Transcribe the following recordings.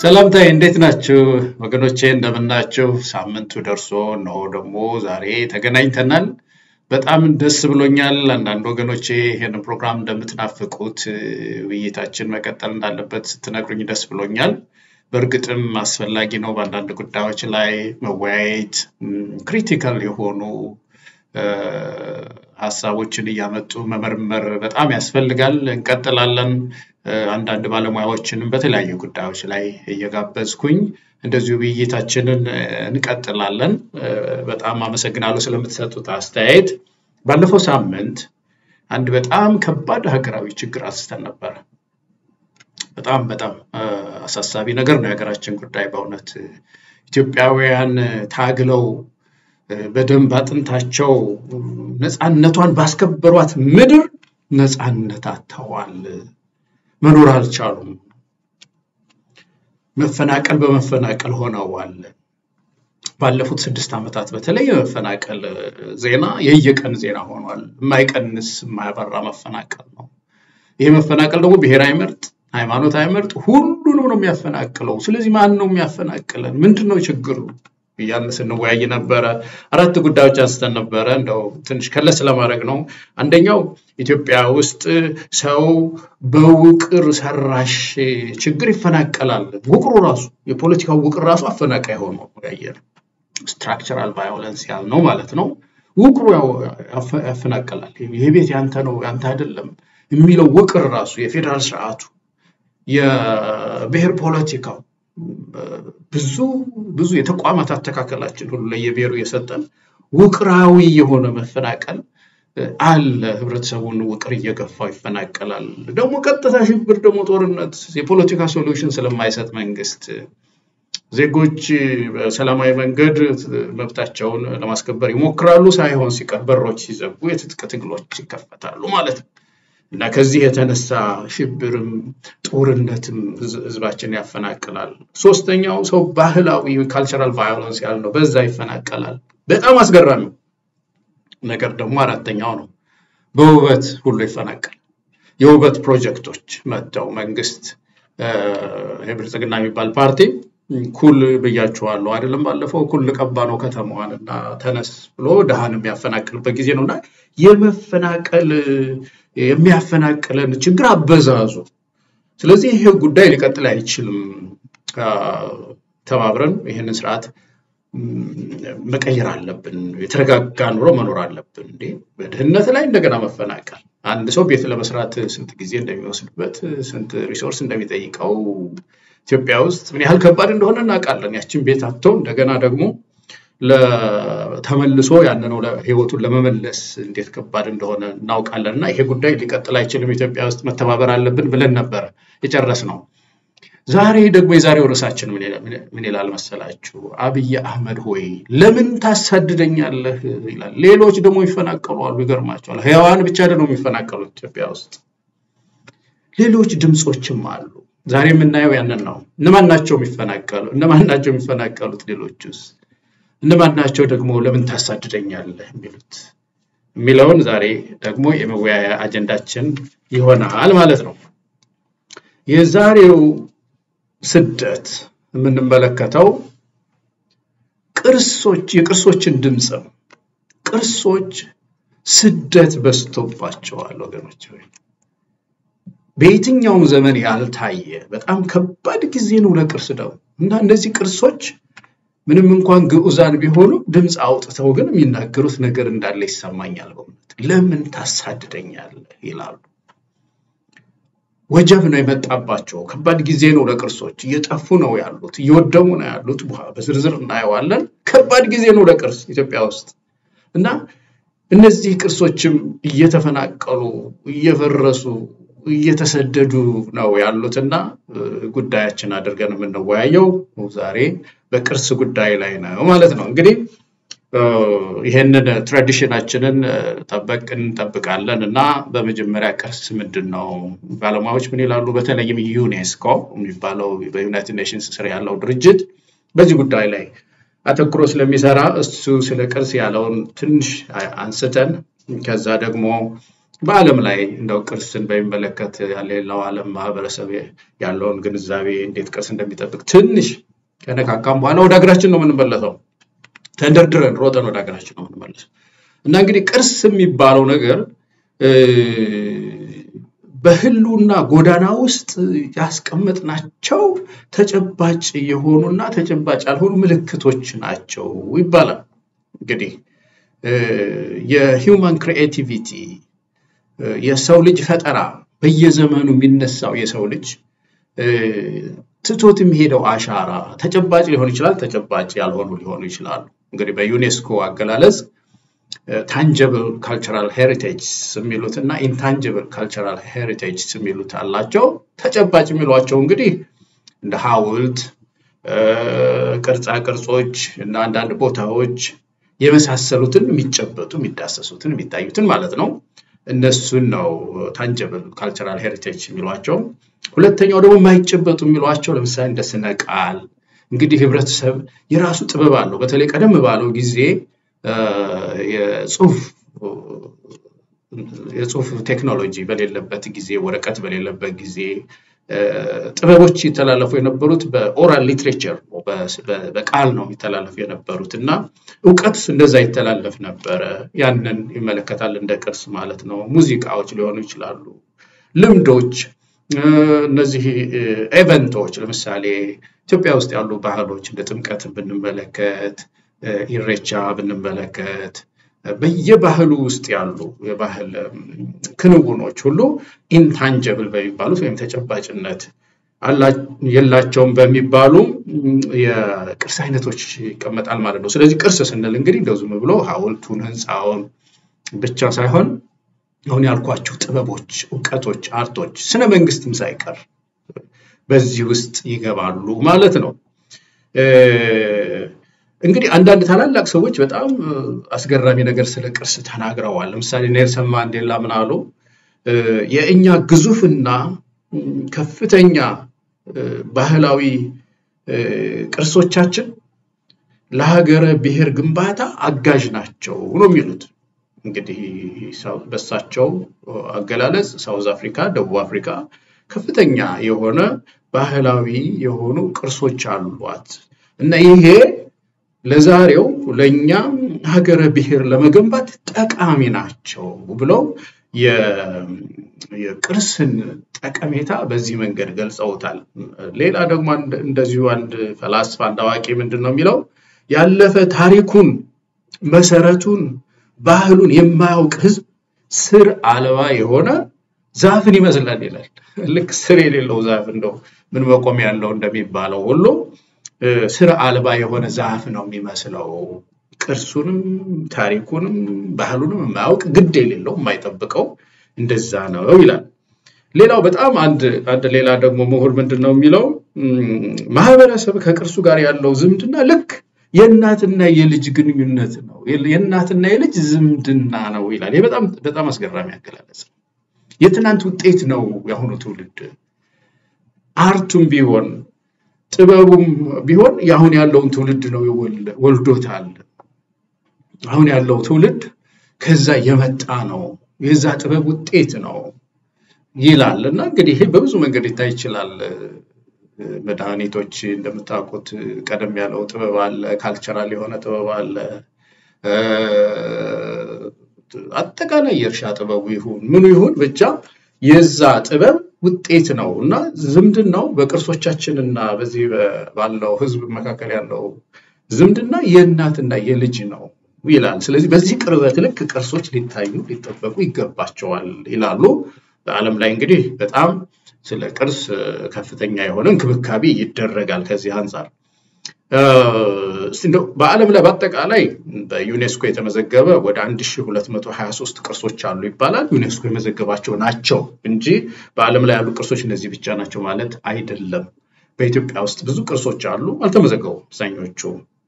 ሰላምታዬ እንዴት ናችሁ ወገኖቼ? እንደምናችሁ። ሳምንቱ ደርሶ እነሆ ደግሞ ዛሬ ተገናኝተናል። በጣም ደስ ብሎኛል። አንዳንድ ወገኖቼ ይህንን ፕሮግራም እንደምትናፍቁት ውይይታችን መቀጠል እንዳለበት ስትነግሩኝ ደስ ብሎኛል። በእርግጥም አስፈላጊ ነው። በአንዳንድ ጉዳዮች ላይ መወያየት፣ ክሪቲካል የሆኑ ሀሳቦችን እያመጡ መመርመር በጣም ያስፈልጋል። እንቀጥላለን። አንዳንድ ባለሙያዎችንም በተለያዩ ጉዳዮች ላይ እየጋበዝኩኝ እንደዚሁ ውይይታችንን እንቀጥላለን። በጣም አመሰግናለሁ ስለምትሰጡት አስተያየት። ባለፈው ሳምንት አንድ በጣም ከባድ ሀገራዊ ችግር አንስተን ነበረ። በጣም በጣም አሳሳቢ ነገር ነው የሀገራችን ጉዳይ በእውነት ኢትዮጵያውያን ታግለው በደንብ አጥንታቸው ነፃነቷን ባስከበሯት ምድር ነፃነት አጥተዋል። መኖር አልቻሉም። መፈናቀል በመፈናቀል ሆነዋል። ባለፉት ስድስት ዓመታት በተለይ የመፈናቀል ዜና የየቀን ዜና ሆኗል። የማይቀንስ የማያበራ መፈናቀል ነው። ይህ መፈናቀል ደግሞ ብሔር አይመርጥ፣ ሃይማኖት አይመርጥ፣ ሁሉንም ነው የሚያፈናቅለው። ስለዚህ ማን ነው የሚያፈናቅለን? ምንድን ነው ችግሩ? እያልን ስንወያይ ነበረ። አራት ጉዳዮች አንስተን ነበረ። እንደው ትንሽ ከለስ ለማድረግ ነው። አንደኛው ኢትዮጵያ ውስጥ ሰው በውቅር ሰራሽ ችግር ይፈናቀላል። ውቅሩ ራሱ የፖለቲካው ውቅር ራሱ አፈናቃይ ሆኖ ያየነው ስትራክቸራል ቫዮለንስ ያልነው ማለት ነው። ውቅሩ ያፈናቀላል። ይሄ ቤት ያንተ ነው ያንተ አይደለም የሚለው ውቅር ራሱ የፌዴራል ስርዓቱ የብሔር ፖለቲካው ብዙ ብዙ የተቋማት አተካከላችን ሁሉ ለየብሔሩ የሰጠን ውቅራዊ የሆነ መፈናቀል አለ። ህብረተሰቡን ውቅር እየገፋው ይፈናቀላል። ደግሞ ቀጥታ ሽብር፣ ደግሞ ጦርነት የፖለቲካ ሶሉሽን ስለማይሰጥ መንግስት ዜጎች በሰላማዊ መንገድ መብታቸውን ለማስከበር ይሞክራሉ። ሳይሆን ሲቀር በሮች ሲዘጉ የትጥቅ ትግሎች ይከፈታሉ ማለት ነው። እና ከዚህ የተነሳ ሽብርም ጦርነትም ህዝባችን ያፈናቅላል። ሶስተኛው ሰው ባህላዊ ካልቸራል ቫዮለንስ ያልነው በዛ ይፈናቀላል። በጣም አስገራሚው ነገር ደግሞ አራተኛው ነው። በውበት ሁሉ ይፈናቀል። የውበት ፕሮጀክቶች መጥተው መንግስት የብልጽግና የሚባል ፓርቲ ኩል ብያችኋለሁ አይደለም? ባለፈው ኩል ልቀባ ነው ከተማዋን እና ተነስ ብሎ ድሃን የሚያፈናቅልበት ጊዜ ነው እና የመፈናቀል የሚያፈናቅለን ችግር አበዛዙ። ስለዚህ ይሄ ጉዳይ ሊቀጥል አይችልም። ተባብረን ይህንን ስርዓት መቀየር አለብን። የተረጋጋ ኑሮ መኖር አለብን። እንዴ በድህነት ላይ እንደገና መፈናቀል አንድ ሰው ቤት ለመስራት ስንት ጊዜ እንደሚወስድበት ስንት ሪሶርስ እንደሚጠይቀው ኢትዮጵያ ውስጥ ምን ያህል ከባድ እንደሆነ እናውቃለን። ያችን ቤት አጥቶ እንደገና ደግሞ ተመልሶ ያንኑ ህይወቱን ለመመለስ እንዴት ከባድ እንደሆነ እናውቃለን። እና ይሄ ጉዳይ ሊቀጥል አይችልም። ኢትዮጵያ ውስጥ መተባበር አለብን ብለን ነበረ የጨረስነው። ዛሬ ደግሞ የዛሬው ርዕሳችን ምን ይላል መሰላችሁ? አብይ አህመድ ሆይ ለምን ታሳድደኛለህ ይላል። ሌሎች ደግሞ ይፈናቀሉ አሉ። ይገርማቸዋል። ህያዋን ብቻ ደግሞ የሚፈናቀሉት ኢትዮጵያ ውስጥ ሌሎች ድምፆችም አሉ። ዛሬ የምናየው ያንን ነው። እነማን ናቸው የሚፈናቀሉ? እነማን ናቸው የሚፈናቀሉት? ሌሎችስ እነማን ናቸው ደግሞ ለምን ታሳድደኛለህ የሚሉት የሚለውን ዛሬ ደግሞ የመወያያ አጀንዳችን ይሆናል ማለት ነው። የዛሬው ስደት የምንመለከተው ቅርሶች የቅርሶችን ድምፅ ነው። ቅርሶች ስደት በዝቶባቸዋል ወገኖች ሆይ በየትኛውም ዘመን ያልታየ በጣም ከባድ ጊዜ ነው ለቅርስ ደው እና እነዚህ ቅርሶች ምንም እንኳን ግዑዛን ቢሆኑ ድምፅ አውጥተው ግን የሚናገሩት ነገር እንዳለ ይሰማኛል። በእውነት ለምን ታሳድደኛለህ ይላሉ። ወጀብ ነው የመጣባቸው። ከባድ ጊዜ ነው ለቅርሶች። እየጠፉ ነው ያሉት፣ እየወደሙ ነው ያሉት። በዝርዝር እናየዋለን። ከባድ ጊዜ ነው ለቅርስ ኢትዮጵያ ውስጥ እና እነዚህ ቅርሶችም እየተፈናቀሉ እየፈረሱ እየተሰደዱ ነው ያሉትና ጉዳያችን አድርገን የምንወያየው ዛሬ በቅርስ ጉዳይ ላይ ነው ማለት ነው። እንግዲህ ይሄንን ትራዲሽናችንን ጠበቅ እንጠብቃለን እና በመጀመሪያ ቅርስ ምንድን ነው? ባለሙያዎች ምን ይላሉ? በተለይም ዩኔስኮ የሚባለው በዩናይትድ ኔሽንስ ስር ያለው ድርጅት በዚህ ጉዳይ ላይ አተኩሮ ስለሚሰራ እሱ ስለ ቅርስ ያለውን ትንሽ አንስተን ከዛ ደግሞ በዓለም ላይ እንደው ቅርስን በሚመለከት ሌላው ዓለም ማህበረሰብ ያለውን ግንዛቤ እንዴት ቅርስ እንደሚጠብቅ ትንሽ ከነካካም በኋላ ወደ ሀገራችን ነው የምንመለሰው። ተንደርድረን ሮጠን ወደ ሀገራችን ነው የምንመለሰው እና እንግዲህ ቅርስ የሚባለው ነገር በህልውና ጎዳና ውስጥ ያስቀመጥናቸው ተጨባጭ የሆኑና ተጨባጭ ያልሆኑ ምልክቶች ናቸው ይባላል። እንግዲህ የሂውማን ክሪኤቲቪቲ የሰው ልጅ ፈጠራ በየዘመኑ የሚነሳው የሰው ልጅ ትቶት የሚሄደው አሻራ ተጨባጭ ሊሆን ይችላል፣ ተጨባጭ ያልሆኑ ሊሆኑ ይችላሉ። እንግዲህ በዩኔስኮ አገላለጽ ታንጀብል ካልቸራል ሄሪቴጅ የሚሉት እና ኢንታንጀብል ካልቸራል ሄሪቴጅ የሚሉት አላቸው። ተጨባጭ የሚሏቸው እንግዲህ እንደ ሐውልት፣ ቅርጻ ቅርጾች እና አንዳንድ ቦታዎች የመሳሰሉትን የሚጨበጡ የሚዳሰሱትን የሚታዩትን ማለት ነው። እነሱን ነው ታንጀብል ካልቸራል ሄሪቴጅ የሚሏቸው። ሁለተኛው ደግሞ የማይጨበጡ የሚሏቸው ለምሳሌ እንደ ስነ ቃል እንግዲህ ህብረተሰብ የራሱ ጥበብ አለው። በተለይ ቀደም ባለው ጊዜ የጽሁፍ የጽሁፍ ቴክኖሎጂ በሌለበት ጊዜ ወረቀት በሌለበት ጊዜ ጥበቦች ይተላለፉ የነበሩት በኦራል ሊትሬቸር በቃል ነው የሚተላለፉ የነበሩት እና እውቀት እንደዛ ይተላለፍ ነበረ። ያንን ይመለከታል እንደ ቅርስ ማለት ነው። ሙዚቃዎች ሊሆኑ ይችላሉ፣ ልምዶች፣ እነዚህ ኤቨንቶች ለምሳሌ ኢትዮጵያ ውስጥ ያሉ ባህሎች እንደ ጥምቀትን ብንመለከት ኢሬቻ ብንመለከት በየባህሉ ውስጥ ያሉ የባህል ክንውኖች ሁሉ ኢንታንጀብል በሚባሉት ወይም ተጨባጭነት የላቸውም በሚባሉ የቅርስ አይነቶች ይቀመጣል ማለት ነው። ስለዚህ ቅርስ ስንል እንግዲህ እንደው ዝም ብሎ ሐውልቱን ህንፃውን ብቻ ሳይሆን አሁን ያልኳቸው ጥበቦች፣ እውቀቶች፣ አርቶች፣ ስነ መንግስትም ሳይቀር በዚህ ውስጥ ይገባሉ ማለት ነው። እንግዲህ አንዳንድ ታላላቅ ሰዎች በጣም አስገራሚ ነገር ስለ ቅርስ ተናግረዋል። ለምሳሌ ኔልሰን ማንዴላ ምን አሉ? የእኛ ግዙፍና ከፍተኛ ባህላዊ ቅርሶቻችን ለሀገረ ብሔር ግንባታ አጋዥ ናቸው ነው የሚሉት። እንግዲህ በሳቸው አገላለጽ ሳውዝ አፍሪካ፣ ደቡብ አፍሪካ ከፍተኛ የሆነ ባህላዊ የሆኑ ቅርሶች አሏት እና ይሄ ለዛሬው ለእኛ ሀገረ ብሔር ለመገንባት ጠቃሚ ናቸው ብለው የቅርስን ጠቀሜታ በዚህ መንገድ ገልጸውታል። ሌላ ደግሞ እንደዚሁ አንድ ፈላስፋ አንድ አዋቂ ምንድን ነው የሚለው ያለፈ ታሪኩን መሰረቱን ባህሉን የማያውቅ ህዝብ ስር አልባ የሆነ ዛፍን ይመስላል ይላል። ልክ ስር የሌለው ዛፍ እንደው ምን መቆም ያለው እንደሚባለው ሁሉ ስር አልባ የሆነ ዛፍ ነው የሚመስለው። ቅርሱንም ታሪኩንም ባህሉንም የማያውቅ ግድ የሌለው የማይጠብቀው እንደዛ ነው ይላል። ሌላው በጣም አንድ አንድ ሌላ ደግሞ ምሁር ምንድን ነው የሚለው ማህበረሰብ ከቅርሱ ጋር ያለው ዝምድና ልክ የእናትና የልጅ ግንኙነት ነው፣ የእናትና የልጅ ዝምድና ነው ይላል። ይህ በጣም በጣም አስገራሚ አገላለጽ ነው። የትናንት ውጤት ነው የአሁኑ ትውልድ። አርቱም ቢሆን ጥበቡም ቢሆን የአሁን ያለውን ትውልድ ነው ወልዶታል። አሁን ያለው ትውልድ ከዛ የመጣ ነው፣ የዛ ጥበብ ውጤት ነው ይላል እና እንግዲህ ይሄ በብዙ መንገድ ሊታይ ይችላል። መድኃኒቶች እንደምታውቁት ቀደም ያለው ጥበብ አለ፣ ካልቸራል የሆነ ጥበብ አለ። አጠቃላይ የእርሻ ጥበቡ ይሁን ምኑ ይሁን ብቻ የዛ ጥበብ ውጤት ነው እና ዝምድናው በቅርሶቻችንና በዚህ ባለው ሕዝብ መካከል ያለው ዝምድና የእናትና የልጅ ነው ይላል። ስለዚህ በዚህ ቅርበት ልክ ቅርሶች ሊታዩ ሊጠበቁ ይገባቸዋል ይላሉ። በዓለም ላይ እንግዲህ በጣም ስለ ቅርስ ከፍተኛ የሆነ እንክብካቤ ይደረጋል። ከዚህ አንጻር እንደው በዓለም ላይ በአጠቃላይ በዩኔስኮ የተመዘገበ ወደ 1223 ቅርሶች አሉ ይባላል። ዩኔስኮ የመዘገባቸው ናቸው እንጂ በዓለም ላይ ያሉ ቅርሶች እነዚህ ብቻ ናቸው ማለት አይደለም። በኢትዮጵያ ውስጥ ብዙ ቅርሶች አሉ፣ አልተመዘገቡም አብዛኞቹ።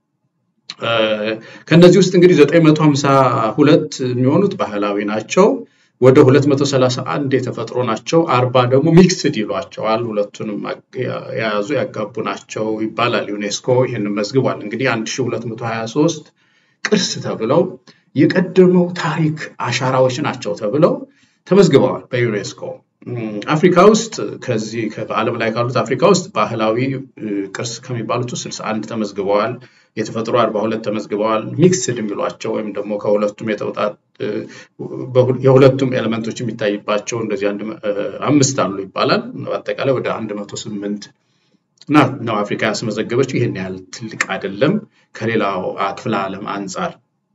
ከእነዚህ ውስጥ እንግዲህ 952 የሚሆኑት ባህላዊ ናቸው። ወደ 231 የተፈጥሮ ናቸው። አርባ ደግሞ ሚክስድ ይሏቸዋል። ሁለቱንም የያዙ ያጋቡ ናቸው ይባላል። ዩኔስኮ ይህንን መዝግቧል። እንግዲህ 1223 ቅርስ ተብለው የቀደመው ታሪክ አሻራዎች ናቸው ተብለው ተመዝግበዋል በዩኔስኮ። አፍሪካ ውስጥ ከዚህ በዓለም ላይ ካሉት አፍሪካ ውስጥ ባህላዊ ቅርስ ከሚባሉት ውስጥ 61 ተመዝግበዋል። የተፈጥሮ 42 ተመዝግበዋል። ሚክስድ የሚሏቸው ወይም ደግሞ ከሁለቱም የተውጣጥ የሁለቱም ኤሌመንቶች የሚታይባቸው እንደዚህ አንድ አምስት አሉ ይባላል። በአጠቃላይ ወደ 108 ነው አፍሪካ ያስመዘገበችው። ይህን ያህል ትልቅ አይደለም ከሌላው ክፍለ ዓለም አንጻር።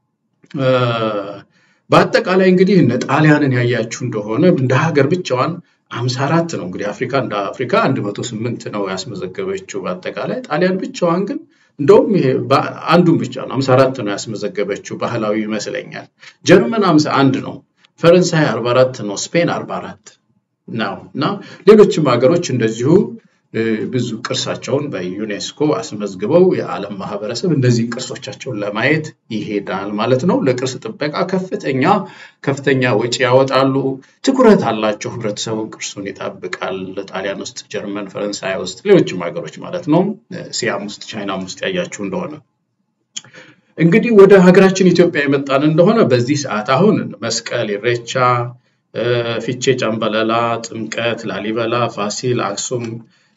በአጠቃላይ እንግዲህ እነ ጣሊያንን ያያችሁ እንደሆነ እንደ ሀገር ብቻዋን አምሳ አራት ነው እንግዲህ አፍሪካ እንደ አፍሪካ አንድ መቶ ስምንት ነው ያስመዘገበችው በአጠቃላይ ጣሊያን ብቻዋን ግን እንደውም ይሄ አንዱን ብቻ ነው አምሳ አራት ነው ያስመዘገበችው ባህላዊ ይመስለኛል። ጀርመን አምሳ አንድ ነው፣ ፈረንሳይ አርባ አራት ነው፣ ስፔን አርባ አራት ነው እና ሌሎችም ሀገሮች እንደዚሁ ብዙ ቅርሳቸውን በዩኔስኮ አስመዝግበው የዓለም ማህበረሰብ እነዚህን ቅርሶቻቸውን ለማየት ይሄዳል ማለት ነው። ለቅርስ ጥበቃ ከፍተኛ ከፍተኛ ወጪ ያወጣሉ። ትኩረት አላቸው። ህብረተሰቡ ቅርሱን ይጠብቃል። ጣሊያን ውስጥ፣ ጀርመን፣ ፈረንሳይ ውስጥ፣ ሌሎችም ሀገሮች ማለት ነው። ሲያም ውስጥ፣ ቻይናም ውስጥ ያያችሁ እንደሆነ እንግዲህ ወደ ሀገራችን ኢትዮጵያ የመጣን እንደሆነ በዚህ ሰዓት አሁን መስቀል፣ ኢሬቻ፣ ፊቼ፣ ጨምበለላ፣ ጥምቀት፣ ላሊበላ፣ ፋሲል፣ አክሱም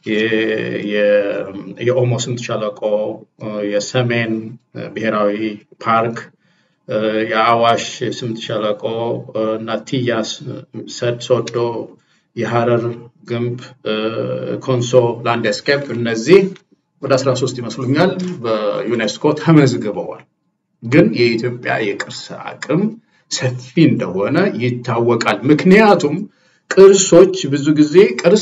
የኦሞ ስምጥ ሸለቆ፣ የሰሜን ብሔራዊ ፓርክ፣ የአዋሽ ስምጥ ሸለቆ እና ቲያ ሶዶ፣ የሀረር ግንብ፣ ኮንሶ ላንድስኬፕ እነዚህ ወደ 13 ይመስሉኛል በዩኔስኮ ተመዝግበዋል። ግን የኢትዮጵያ የቅርስ አቅም ሰፊ እንደሆነ ይታወቃል። ምክንያቱም ቅርሶች ብዙ ጊዜ ቅርስ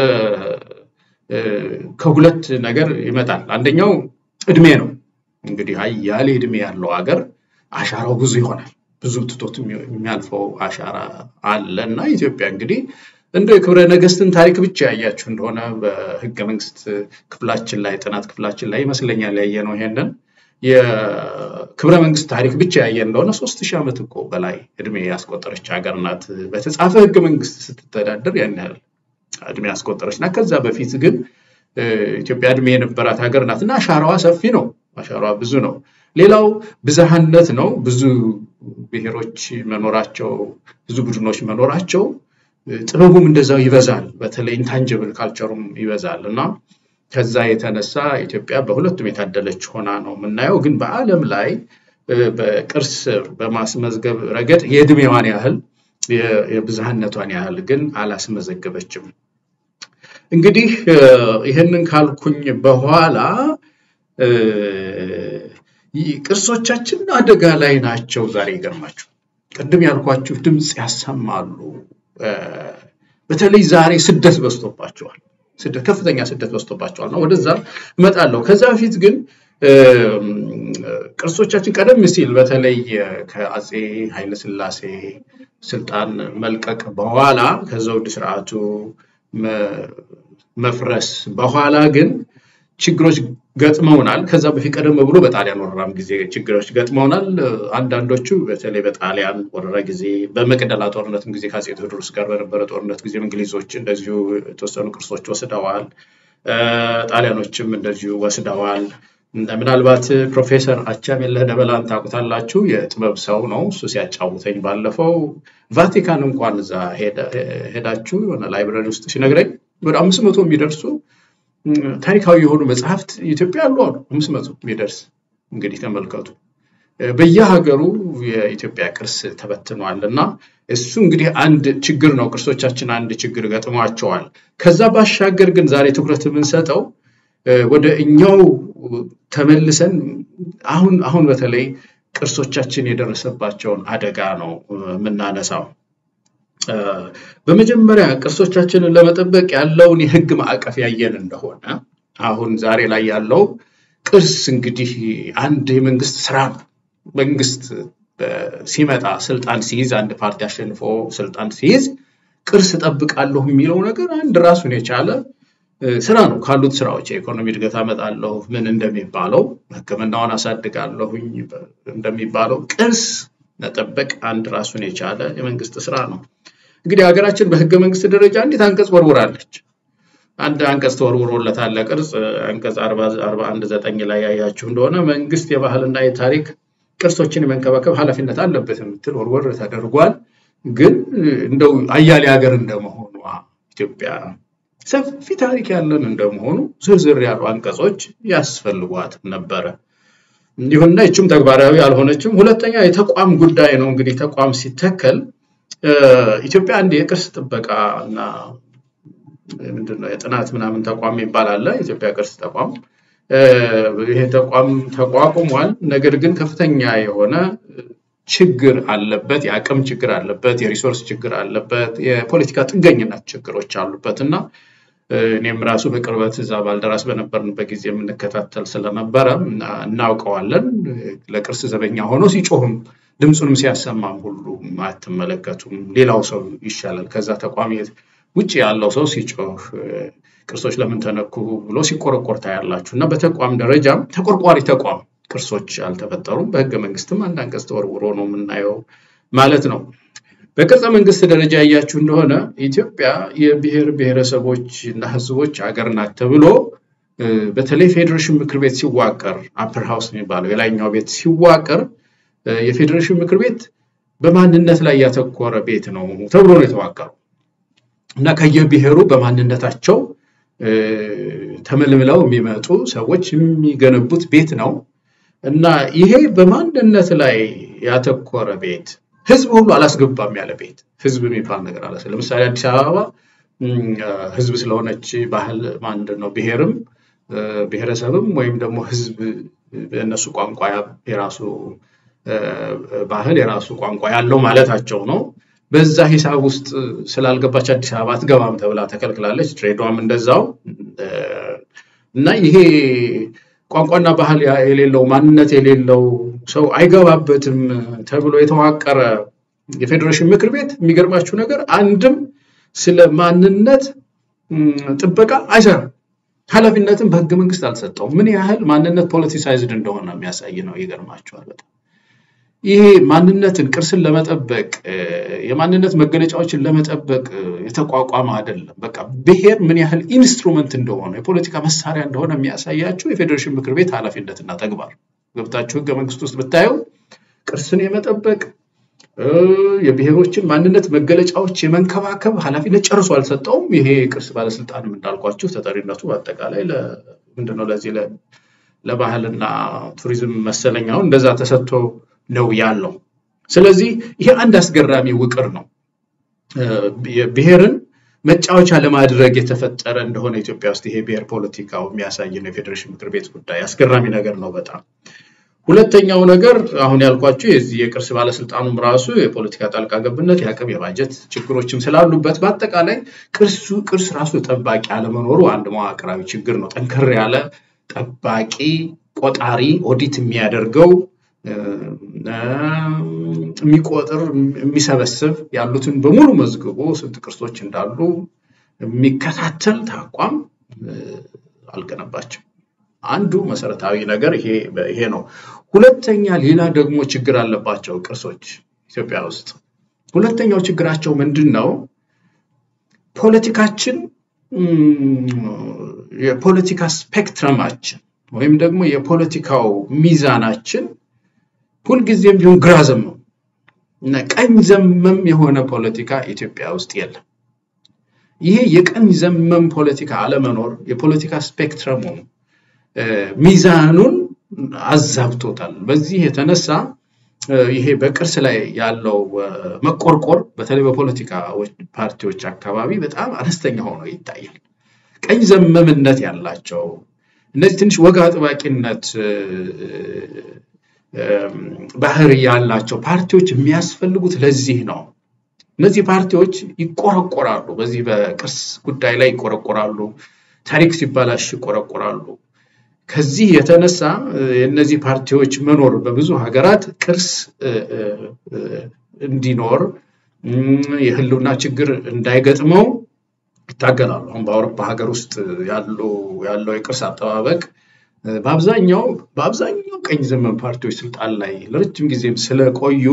ከሁለት ነገር ይመጣል። አንደኛው እድሜ ነው። እንግዲህ አያሌ እድሜ ያለው ሀገር አሻራው ብዙ ይሆናል። ብዙ ትቶት የሚያልፈው አሻራ አለ እና ኢትዮጵያ እንግዲህ እንደ የክብረ ነገስትን ታሪክ ብቻ ያያችሁ እንደሆነ በህገ መንግስት ክፍላችን ላይ ጥናት ክፍላችን ላይ ይመስለኛል ያየ ነው ይሄንን የክብረ መንግስት ታሪክ ብቻ ያየ እንደሆነ ሶስት ሺህ ዓመት እኮ በላይ እድሜ ያስቆጠረች ሀገር ናት። በተጻፈ ህገ መንግስት ስትተዳደር ያን ያህል እድሜ ያስቆጠረች ናት። ከዛ በፊት ግን ኢትዮጵያ እድሜ የነበራት ሀገር ናት እና አሻራዋ ሰፊ ነው። አሻራዋ ብዙ ነው። ሌላው ብዝሃነት ነው። ብዙ ብሔሮች መኖራቸው፣ ብዙ ቡድኖች መኖራቸው ጥበቡም እንደዛው ይበዛል። በተለይ ኢንታንጅብል ካልቸሩም ይበዛል እና ከዛ የተነሳ ኢትዮጵያ በሁለቱም የታደለች ሆና ነው የምናየው። ግን በዓለም ላይ በቅርስ በማስመዝገብ ረገድ የእድሜዋን ያህል የብዝሃነቷን ያህል ግን አላስመዘገበችም። እንግዲህ ይህንን ካልኩኝ በኋላ ቅርሶቻችን አደጋ ላይ ናቸው። ዛሬ ይገርማችሁ፣ ቅድም ያልኳችሁ ድምፅ ያሰማሉ። በተለይ ዛሬ ስደት በዝቶባቸዋል። ስደት ከፍተኛ ስደት በዝቶባቸዋል ነው። ወደዛ እመጣለሁ። ከዛ በፊት ግን ቅርሶቻችን ቀደም ሲል በተለይ ከአፄ ኃይለስላሴ ስልጣን መልቀቅ በኋላ ከዘውድ ስርዓቱ መፍረስ በኋላ ግን ችግሮች ገጥመውናል። ከዛ በፊት ቀደም ብሎ በጣሊያን ወረራም ጊዜ ችግሮች ገጥመውናል። አንዳንዶቹ በተለይ በጣሊያን ወረራ ጊዜ፣ በመቅደላ ጦርነትም ጊዜ ከአፄ ቴዎድሮስ ጋር በነበረ ጦርነት ጊዜ እንግሊዞች እንደዚሁ የተወሰኑ ቅርሶች ወስደዋል። ጣሊያኖችም እንደዚሁ ወስደዋል። ምናልባት ፕሮፌሰር አቻሜለህ ደበላን ታውቁታላችሁ። የጥበብ ሰው ነው። እሱ ሲያጫውተኝ ባለፈው ቫቲካን እንኳን እዛ ሄዳችሁ የሆነ ላይብረሪ ውስጥ ሲነግረኝ ወደ አምስት መቶ የሚደርሱ ታሪካዊ የሆኑ መጽሐፍት ኢትዮጵያ አሉ አሉ አምስት መቶ የሚደርስ እንግዲህ ተመልከቱ። በየሀገሩ የኢትዮጵያ ቅርስ ተበትኗል እና እሱ እንግዲህ አንድ ችግር ነው። ቅርሶቻችን አንድ ችግር ገጥሟቸዋል። ከዛ ባሻገር ግን ዛሬ ትኩረት የምንሰጠው ወደ እኛው ተመልሰን አሁን አሁን በተለይ ቅርሶቻችን የደረሰባቸውን አደጋ ነው የምናነሳው። በመጀመሪያ ቅርሶቻችንን ለመጠበቅ ያለውን የሕግ ማዕቀፍ ያየን እንደሆነ አሁን ዛሬ ላይ ያለው ቅርስ እንግዲህ አንድ የመንግስት ስራ ነው። መንግስት ሲመጣ ስልጣን ሲይዝ፣ አንድ ፓርቲ አሸንፎ ስልጣን ሲይዝ ቅርስ እጠብቃለሁ የሚለው ነገር አንድ ራሱን የቻለ ስራ ነው። ካሉት ስራዎች የኢኮኖሚ እድገት አመጣለሁ ምን እንደሚባለው ሕክምናውን አሳድጋለሁኝ እንደሚባለው ቅርስ መጠበቅ አንድ ራሱን የቻለ የመንግስት ስራ ነው። እንግዲህ ሀገራችን በህገ መንግስት ደረጃ እንዴት አንቀጽ ወርውራለች። አንድ አንቀጽ ተወርውሮለታል ቅርጽ አንቀጽ አርባ አንድ ዘጠኝ ላይ ያያችሁ እንደሆነ መንግስት የባህልና የታሪክ ቅርሶችን የመንከባከብ ኃላፊነት አለበት የምትል ወርወር ተደርጓል። ግን እንደው አያሌ ሀገር እንደመሆኗ ኢትዮጵያ ሰፊ ታሪክ ያለን እንደመሆኑ ዝርዝር ያሉ አንቀጾች ያስፈልጓት ነበረ። ይሁንና ይችም ተግባራዊ አልሆነችም። ሁለተኛ የተቋም ጉዳይ ነው። እንግዲህ ተቋም ሲተከል ኢትዮጵያ አንድ የቅርስ ጥበቃ እና ምንድነው የጥናት ምናምን ተቋም ይባላል። የኢትዮጵያ ቅርስ ተቋም ይሄ ተቋም ተቋቁሟል። ነገር ግን ከፍተኛ የሆነ ችግር አለበት፣ የአቅም ችግር አለበት፣ የሪሶርስ ችግር አለበት፣ የፖለቲካ ጥገኝነት ችግሮች አሉበት እና እኔም ራሱ በቅርበት እዛ ባልደራስ በነበርንበት ጊዜ የምንከታተል ስለነበረ እናውቀዋለን። ለቅርስ ዘበኛ ሆኖ ሲጮህም ድምፁንም ሲያሰማም ሁሉ አትመለከቱም። ሌላው ሰው ይሻላል ከዛ ተቋም ውጭ ያለው ሰው ሲጮህ ቅርሶች ለምን ተነኩ ብሎ ሲቆረቆር ታያላችሁ። እና በተቋም ደረጃም ተቆርቋሪ ተቋም ቅርሶች አልተፈጠሩም። በህገ መንግስትም አንድ አንቀጽ ተወርውሮ ነው የምናየው ማለት ነው። በቅርጸ መንግስት ደረጃ ያያችሁ እንደሆነ ኢትዮጵያ የብሔር ብሔረሰቦች እና ህዝቦች ሀገር ናት ተብሎ በተለይ ፌዴሬሽን ምክር ቤት ሲዋቀር አፐር ሃውስ የሚባለው የላይኛው ቤት ሲዋቀር የፌዴሬሽን ምክር ቤት በማንነት ላይ ያተኮረ ቤት ነው ተብሎ ነው የተዋቀረው እና ከየብሔሩ በማንነታቸው ተመልምለው የሚመጡ ሰዎች የሚገነቡት ቤት ነው እና ይሄ በማንነት ላይ ያተኮረ ቤት ህዝብ ሁሉ አላስገባም ያለ ቤት ህዝብ የሚባል ነገር አለ። ለምሳሌ አዲስ አበባ ህዝብ ስለሆነች ባህል ምንድን ነው ብሔርም ብሔረሰብም ወይም ደግሞ ህዝብ በእነሱ ቋንቋ የራሱ ባህል የራሱ ቋንቋ ያለው ማለታቸው ነው። በዛ ሂሳብ ውስጥ ስላልገባች አዲስ አበባ አትገባም ተብላ ተከልክላለች። ድሬዳዋም እንደዛው እና ይሄ ቋንቋና ባህል የሌለው ማንነት የሌለው ሰው አይገባበትም ተብሎ የተዋቀረ የፌዴሬሽን ምክር ቤት የሚገርማችሁ ነገር አንድም ስለ ማንነት ጥበቃ አይሰራም። ኃላፊነትም በህገ መንግስት አልሰጠውም። ምን ያህል ማንነት ፖለቲሳይዝድ እንደሆነ የሚያሳይ ነው። ይገርማቸዋል በጣም ይሄ ማንነትን ቅርስን ለመጠበቅ የማንነት መገለጫዎችን ለመጠበቅ የተቋቋመ አይደለም። በቃ ብሔር ምን ያህል ኢንስትሩመንት እንደሆነ የፖለቲካ መሳሪያ እንደሆነ የሚያሳያችሁ የፌዴሬሽን ምክር ቤት ኃላፊነትና ተግባር ገብታችሁ ህገ መንግስት ውስጥ ብታዩ ቅርስን የመጠበቅ የብሔሮችን ማንነት መገለጫዎች የመንከባከብ ኃላፊነት ጨርሶ አልሰጠውም። ይሄ ቅርስ ባለስልጣንም እንዳልኳችሁ ተጠሪነቱ በአጠቃላይ ምንድነው ለዚህ ለባህልና ቱሪዝም መሰለኛው እንደዛ ተሰጥቶ ነው ያለው። ስለዚህ ይሄ አንድ አስገራሚ ውቅር ነው። ብሔርን መጫወቻ ለማድረግ የተፈጠረ እንደሆነ ኢትዮጵያ ውስጥ ይሄ ብሔር ፖለቲካው የሚያሳይ ነው። የፌዴሬሽን ምክር ቤት ጉዳይ አስገራሚ ነገር ነው በጣም። ሁለተኛው ነገር አሁን ያልኳቸው የዚህ የቅርስ ባለስልጣኑም ራሱ የፖለቲካ ጣልቃ ገብነት፣ የአቅም የባጀት ችግሮችም ስላሉበት በአጠቃላይ ቅርሱ ቅርስ ራሱ ጠባቂ አለመኖሩ አንድ መዋቅራዊ ችግር ነው። ጠንከር ያለ ጠባቂ ቆጣሪ ኦዲት የሚያደርገው የሚቆጥር የሚሰበስብ ያሉትን በሙሉ መዝግቦ ስንት ቅርሶች እንዳሉ የሚከታተል ተቋም አልገነባቸው። አንዱ መሰረታዊ ነገር ይሄ ነው። ሁለተኛ ሌላ ደግሞ ችግር አለባቸው ቅርሶች ኢትዮጵያ ውስጥ። ሁለተኛው ችግራቸው ምንድን ነው? ፖለቲካችን የፖለቲካ ስፔክትረማችን ወይም ደግሞ የፖለቲካው ሚዛናችን ሁልጊዜም ቢሆን ግራ ዘመም እና ቀኝ ዘመም የሆነ ፖለቲካ ኢትዮጵያ ውስጥ የለም። ይሄ የቀኝ ዘመም ፖለቲካ አለመኖር የፖለቲካ ስፔክትረሙ ሚዛኑን አዛብቶታል። በዚህ የተነሳ ይሄ በቅርስ ላይ ያለው መቆርቆር በተለይ በፖለቲካ ፓርቲዎች አካባቢ በጣም አነስተኛ ሆኖ ይታያል። ቀኝ ዘመምነት ያላቸው እነዚህ ትንሽ ወግ አጥባቂነት ባህሪ ያላቸው ፓርቲዎች የሚያስፈልጉት ለዚህ ነው። እነዚህ ፓርቲዎች ይቆረቆራሉ፣ በዚህ በቅርስ ጉዳይ ላይ ይቆረቆራሉ፣ ታሪክ ሲባላሽ ይቆረቆራሉ። ከዚህ የተነሳ የእነዚህ ፓርቲዎች መኖር በብዙ ሀገራት ቅርስ እንዲኖር የህልውና ችግር እንዳይገጥመው ይታገላሉ። አሁን በአውሮፓ ሀገር ውስጥ ያለው የቅርስ አጠባበቅ በአብዛኛው በአብዛኛው ቀኝ ዘመን ፓርቲዎች ስልጣን ላይ ለረጅም ጊዜም ስለቆዩ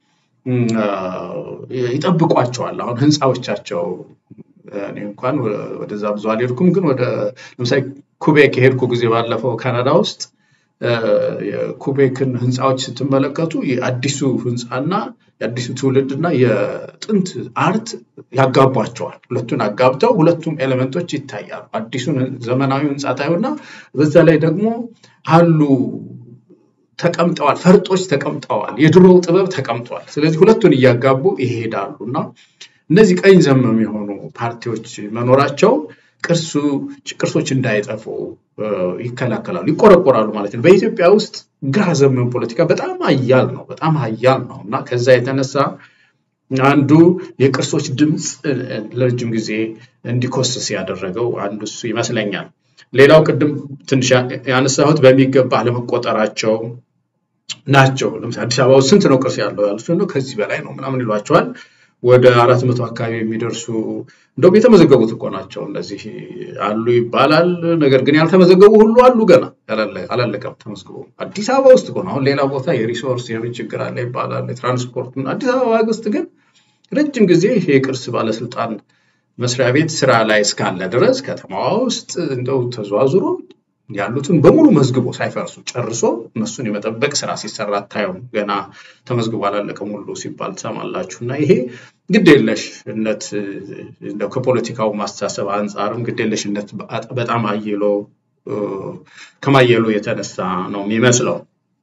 ይጠብቋቸዋል። አሁን ህንፃዎቻቸው እኔ እንኳን ወደዛ ብዙ አልሄድኩም፣ ግን ወደ ለምሳሌ ኩቤክ የሄድኩ ጊዜ ባለፈው ካናዳ ውስጥ የኩቤክን ህንፃዎች ስትመለከቱ የአዲሱ ህንፃና የአዲሱ ትውልድ እና የጥንት አርት ያጋቧቸዋል። ሁለቱን አጋብተው ሁለቱም ኤሌመንቶች ይታያሉ። አዲሱን ዘመናዊ ህንፃ ታዩና በዛ ላይ ደግሞ አሉ ተቀምጠዋል፣ ፈርጦች ተቀምጠዋል፣ የድሮው ጥበብ ተቀምጠዋል። ስለዚህ ሁለቱን እያጋቡ ይሄዳሉ እና እነዚህ ቀኝ ዘመም የሆኑ ፓርቲዎች መኖራቸው ቅርሱ ቅርሶች እንዳይጠፉ ይከላከላሉ፣ ይቆረቆራሉ ማለት ነው። በኢትዮጵያ ውስጥ ግራ ዘመም ፖለቲካ በጣም ሀያል ነው፣ በጣም ሀያል ነው እና ከዛ የተነሳ አንዱ የቅርሶች ድምፅ ለረጅም ጊዜ እንዲኮስስ ያደረገው አንዱ እሱ ይመስለኛል። ሌላው ቅድም ትንሽ ያነሳሁት በሚገባ አለመቆጠራቸው ናቸው። ለምሳሌ አዲስ አበባ ውስጥ ስንት ነው ቅርስ ያለው ያሉት ነው ከዚህ በላይ ነው ምናምን ይሏቸዋል። ወደ አራት መቶ አካባቢ የሚደርሱ እንደውም የተመዘገቡት እኮ ናቸው እነዚህ አሉ ይባላል። ነገር ግን ያልተመዘገቡ ሁሉ አሉ ገና አላለቀም ተመዝግቦ። አዲስ አበባ ውስጥ እኮ ነው። አሁን ሌላ ቦታ የሪሶርስ የምን ችግር አለ ይባላል፣ የትራንስፖርት አዲስ አበባ ውስጥ ግን ረጅም ጊዜ ይሄ የቅርስ ባለስልጣን መስሪያ ቤት ስራ ላይ እስካለ ድረስ ከተማዋ ውስጥ እንደው ተዘዋዝሮ ያሉትን በሙሉ መዝግቦ ሳይፈርሱ ጨርሶ እነሱን የመጠበቅ ስራ ሲሰራ አታየውም። ገና ተመዝግቦ አላለቀም ሁሉ ሲባል ትሰማላችሁ። እና ይሄ ግዴለሽነት እንደው ከፖለቲካው ማስተሳሰብ አንጻርም ግዴለሽነት በጣም አየሎ ከማየሉ የተነሳ ነው የሚመስለው።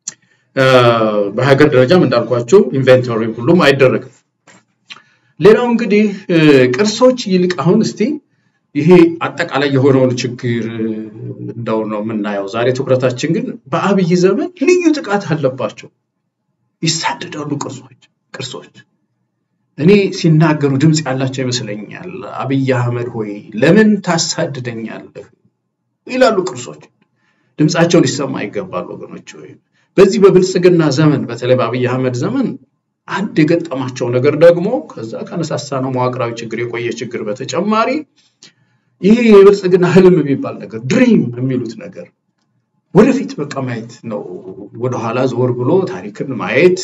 በሀገር ደረጃም እንዳልኳቸው ኢንቨንቶሪ ሁሉም አይደረግም። ሌላው እንግዲህ ቅርሶች ይልቅ አሁን እስቲ ይሄ አጠቃላይ የሆነውን ችግር እንደው ነው የምናየው። ዛሬ ትኩረታችን ግን በአብይ ዘመን ልዩ ጥቃት አለባቸው። ይሳደዳሉ ቅርሶች ቅርሶች እኔ ሲናገሩ ድምፅ ያላቸው ይመስለኛል። አብይ አህመድ ሆይ ለምን ታሳድደኛለህ ይላሉ ቅርሶች። ድምፃቸው ሊሰማ ይገባል ወገኖች። ወይ በዚህ በብልጽግና ዘመን በተለይ በአብይ አህመድ ዘመን አንድ የገጠማቸው ነገር ደግሞ ከዛ ከነሳሳ ነው መዋቅራዊ ችግር የቆየ ችግር በተጨማሪ ይሄ የብልጽግና ህልም የሚባል ነገር ድሪም የሚሉት ነገር ወደፊት በቃ ማየት ነው። ወደኋላ ዞር ብሎ ታሪክን ማየት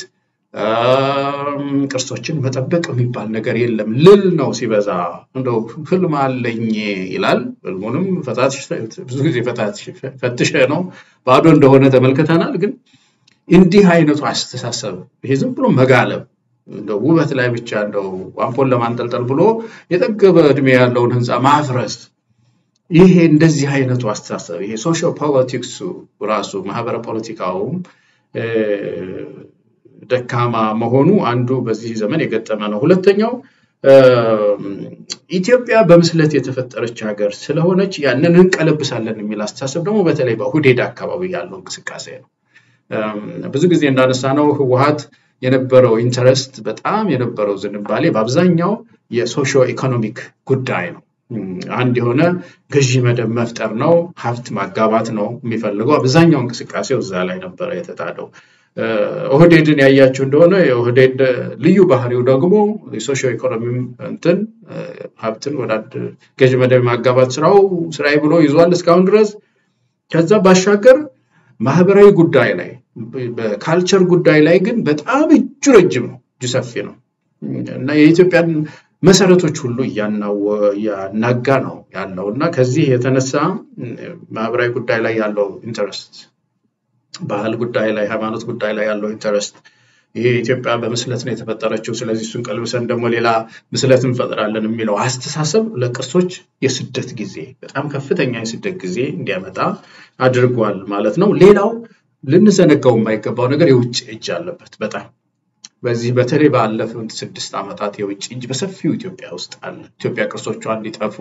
ቅርሶችን መጠበቅ የሚባል ነገር የለም። ልል ነው ሲበዛ። እንደው ህልም አለኝ ይላል። ህልሙንም ብዙ ጊዜ ፈትሸ ነው ባዶ እንደሆነ ተመልክተናል። ግን እንዲህ አይነቱ አስተሳሰብ ይሄ ዝም ብሎ መጋለብ እንደው ውበት ላይ ብቻ እንደው አምፖል ለማንጠልጠል ብሎ የጠገበ እድሜ ያለውን ህንፃ ማፍረስ ይሄ እንደዚህ አይነቱ አስተሳሰብ ይሄ ሶሻል ፖለቲክሱ ራሱ ማህበረ ፖለቲካውም ደካማ መሆኑ አንዱ በዚህ ዘመን የገጠመ ነው። ሁለተኛው ኢትዮጵያ በምስለት የተፈጠረች ሀገር ስለሆነች ያንን እንቀለብሳለን የሚል አስተሳሰብ ደግሞ በተለይ በሁዴድ አካባቢ ያለው እንቅስቃሴ ነው። ብዙ ጊዜ እንዳነሳ ነው ህወሀት የነበረው ኢንተረስት በጣም የነበረው ዝንባሌ በአብዛኛው የሶሾ ኢኮኖሚክ ጉዳይ ነው። አንድ የሆነ ገዢ መደብ መፍጠር ነው፣ ሀብት ማጋባት ነው የሚፈልገው። አብዛኛው እንቅስቃሴው እዛ ላይ ነበረ የተጣደው። ኦህዴድን ያያችሁ እንደሆነ የኦህዴድ ልዩ ባህሪው ደግሞ የሶሾ ኢኮኖሚ እንትን ሀብትን ወደ አንድ ገዢ መደብ ማጋባት ስራው ስራዬ ብሎ ይዟል እስካሁን ድረስ። ከዛ ባሻገር ማህበራዊ ጉዳይ ላይ በካልቸር ጉዳይ ላይ ግን በጣም እጁ ረጅም ነው፣ እጁ ሰፊ ነው እና የኢትዮጵያን መሰረቶች ሁሉ እያናጋ ነው ያለው እና ከዚህ የተነሳ ማህበራዊ ጉዳይ ላይ ያለው ኢንተረስት፣ ባህል ጉዳይ ላይ፣ ሃይማኖት ጉዳይ ላይ ያለው ኢንተረስት ይሄ ኢትዮጵያ በምስለት ነው የተፈጠረችው፣ ስለዚህ እሱን ቀልብሰን ደግሞ ሌላ ምስለት እንፈጥራለን የሚለው አስተሳሰብ ለቅርሶች የስደት ጊዜ በጣም ከፍተኛ የስደት ጊዜ እንዲያመጣ አድርጓል ማለት ነው። ሌላው ልንዘነጋው የማይገባው ነገር የውጭ እጅ አለበት በጣም በዚህ በተለይ ባለፉት ስድስት ዓመታት የውጭ እጅ በሰፊው ኢትዮጵያ ውስጥ አለ። ኢትዮጵያ ቅርሶቿ እንዲጠፉ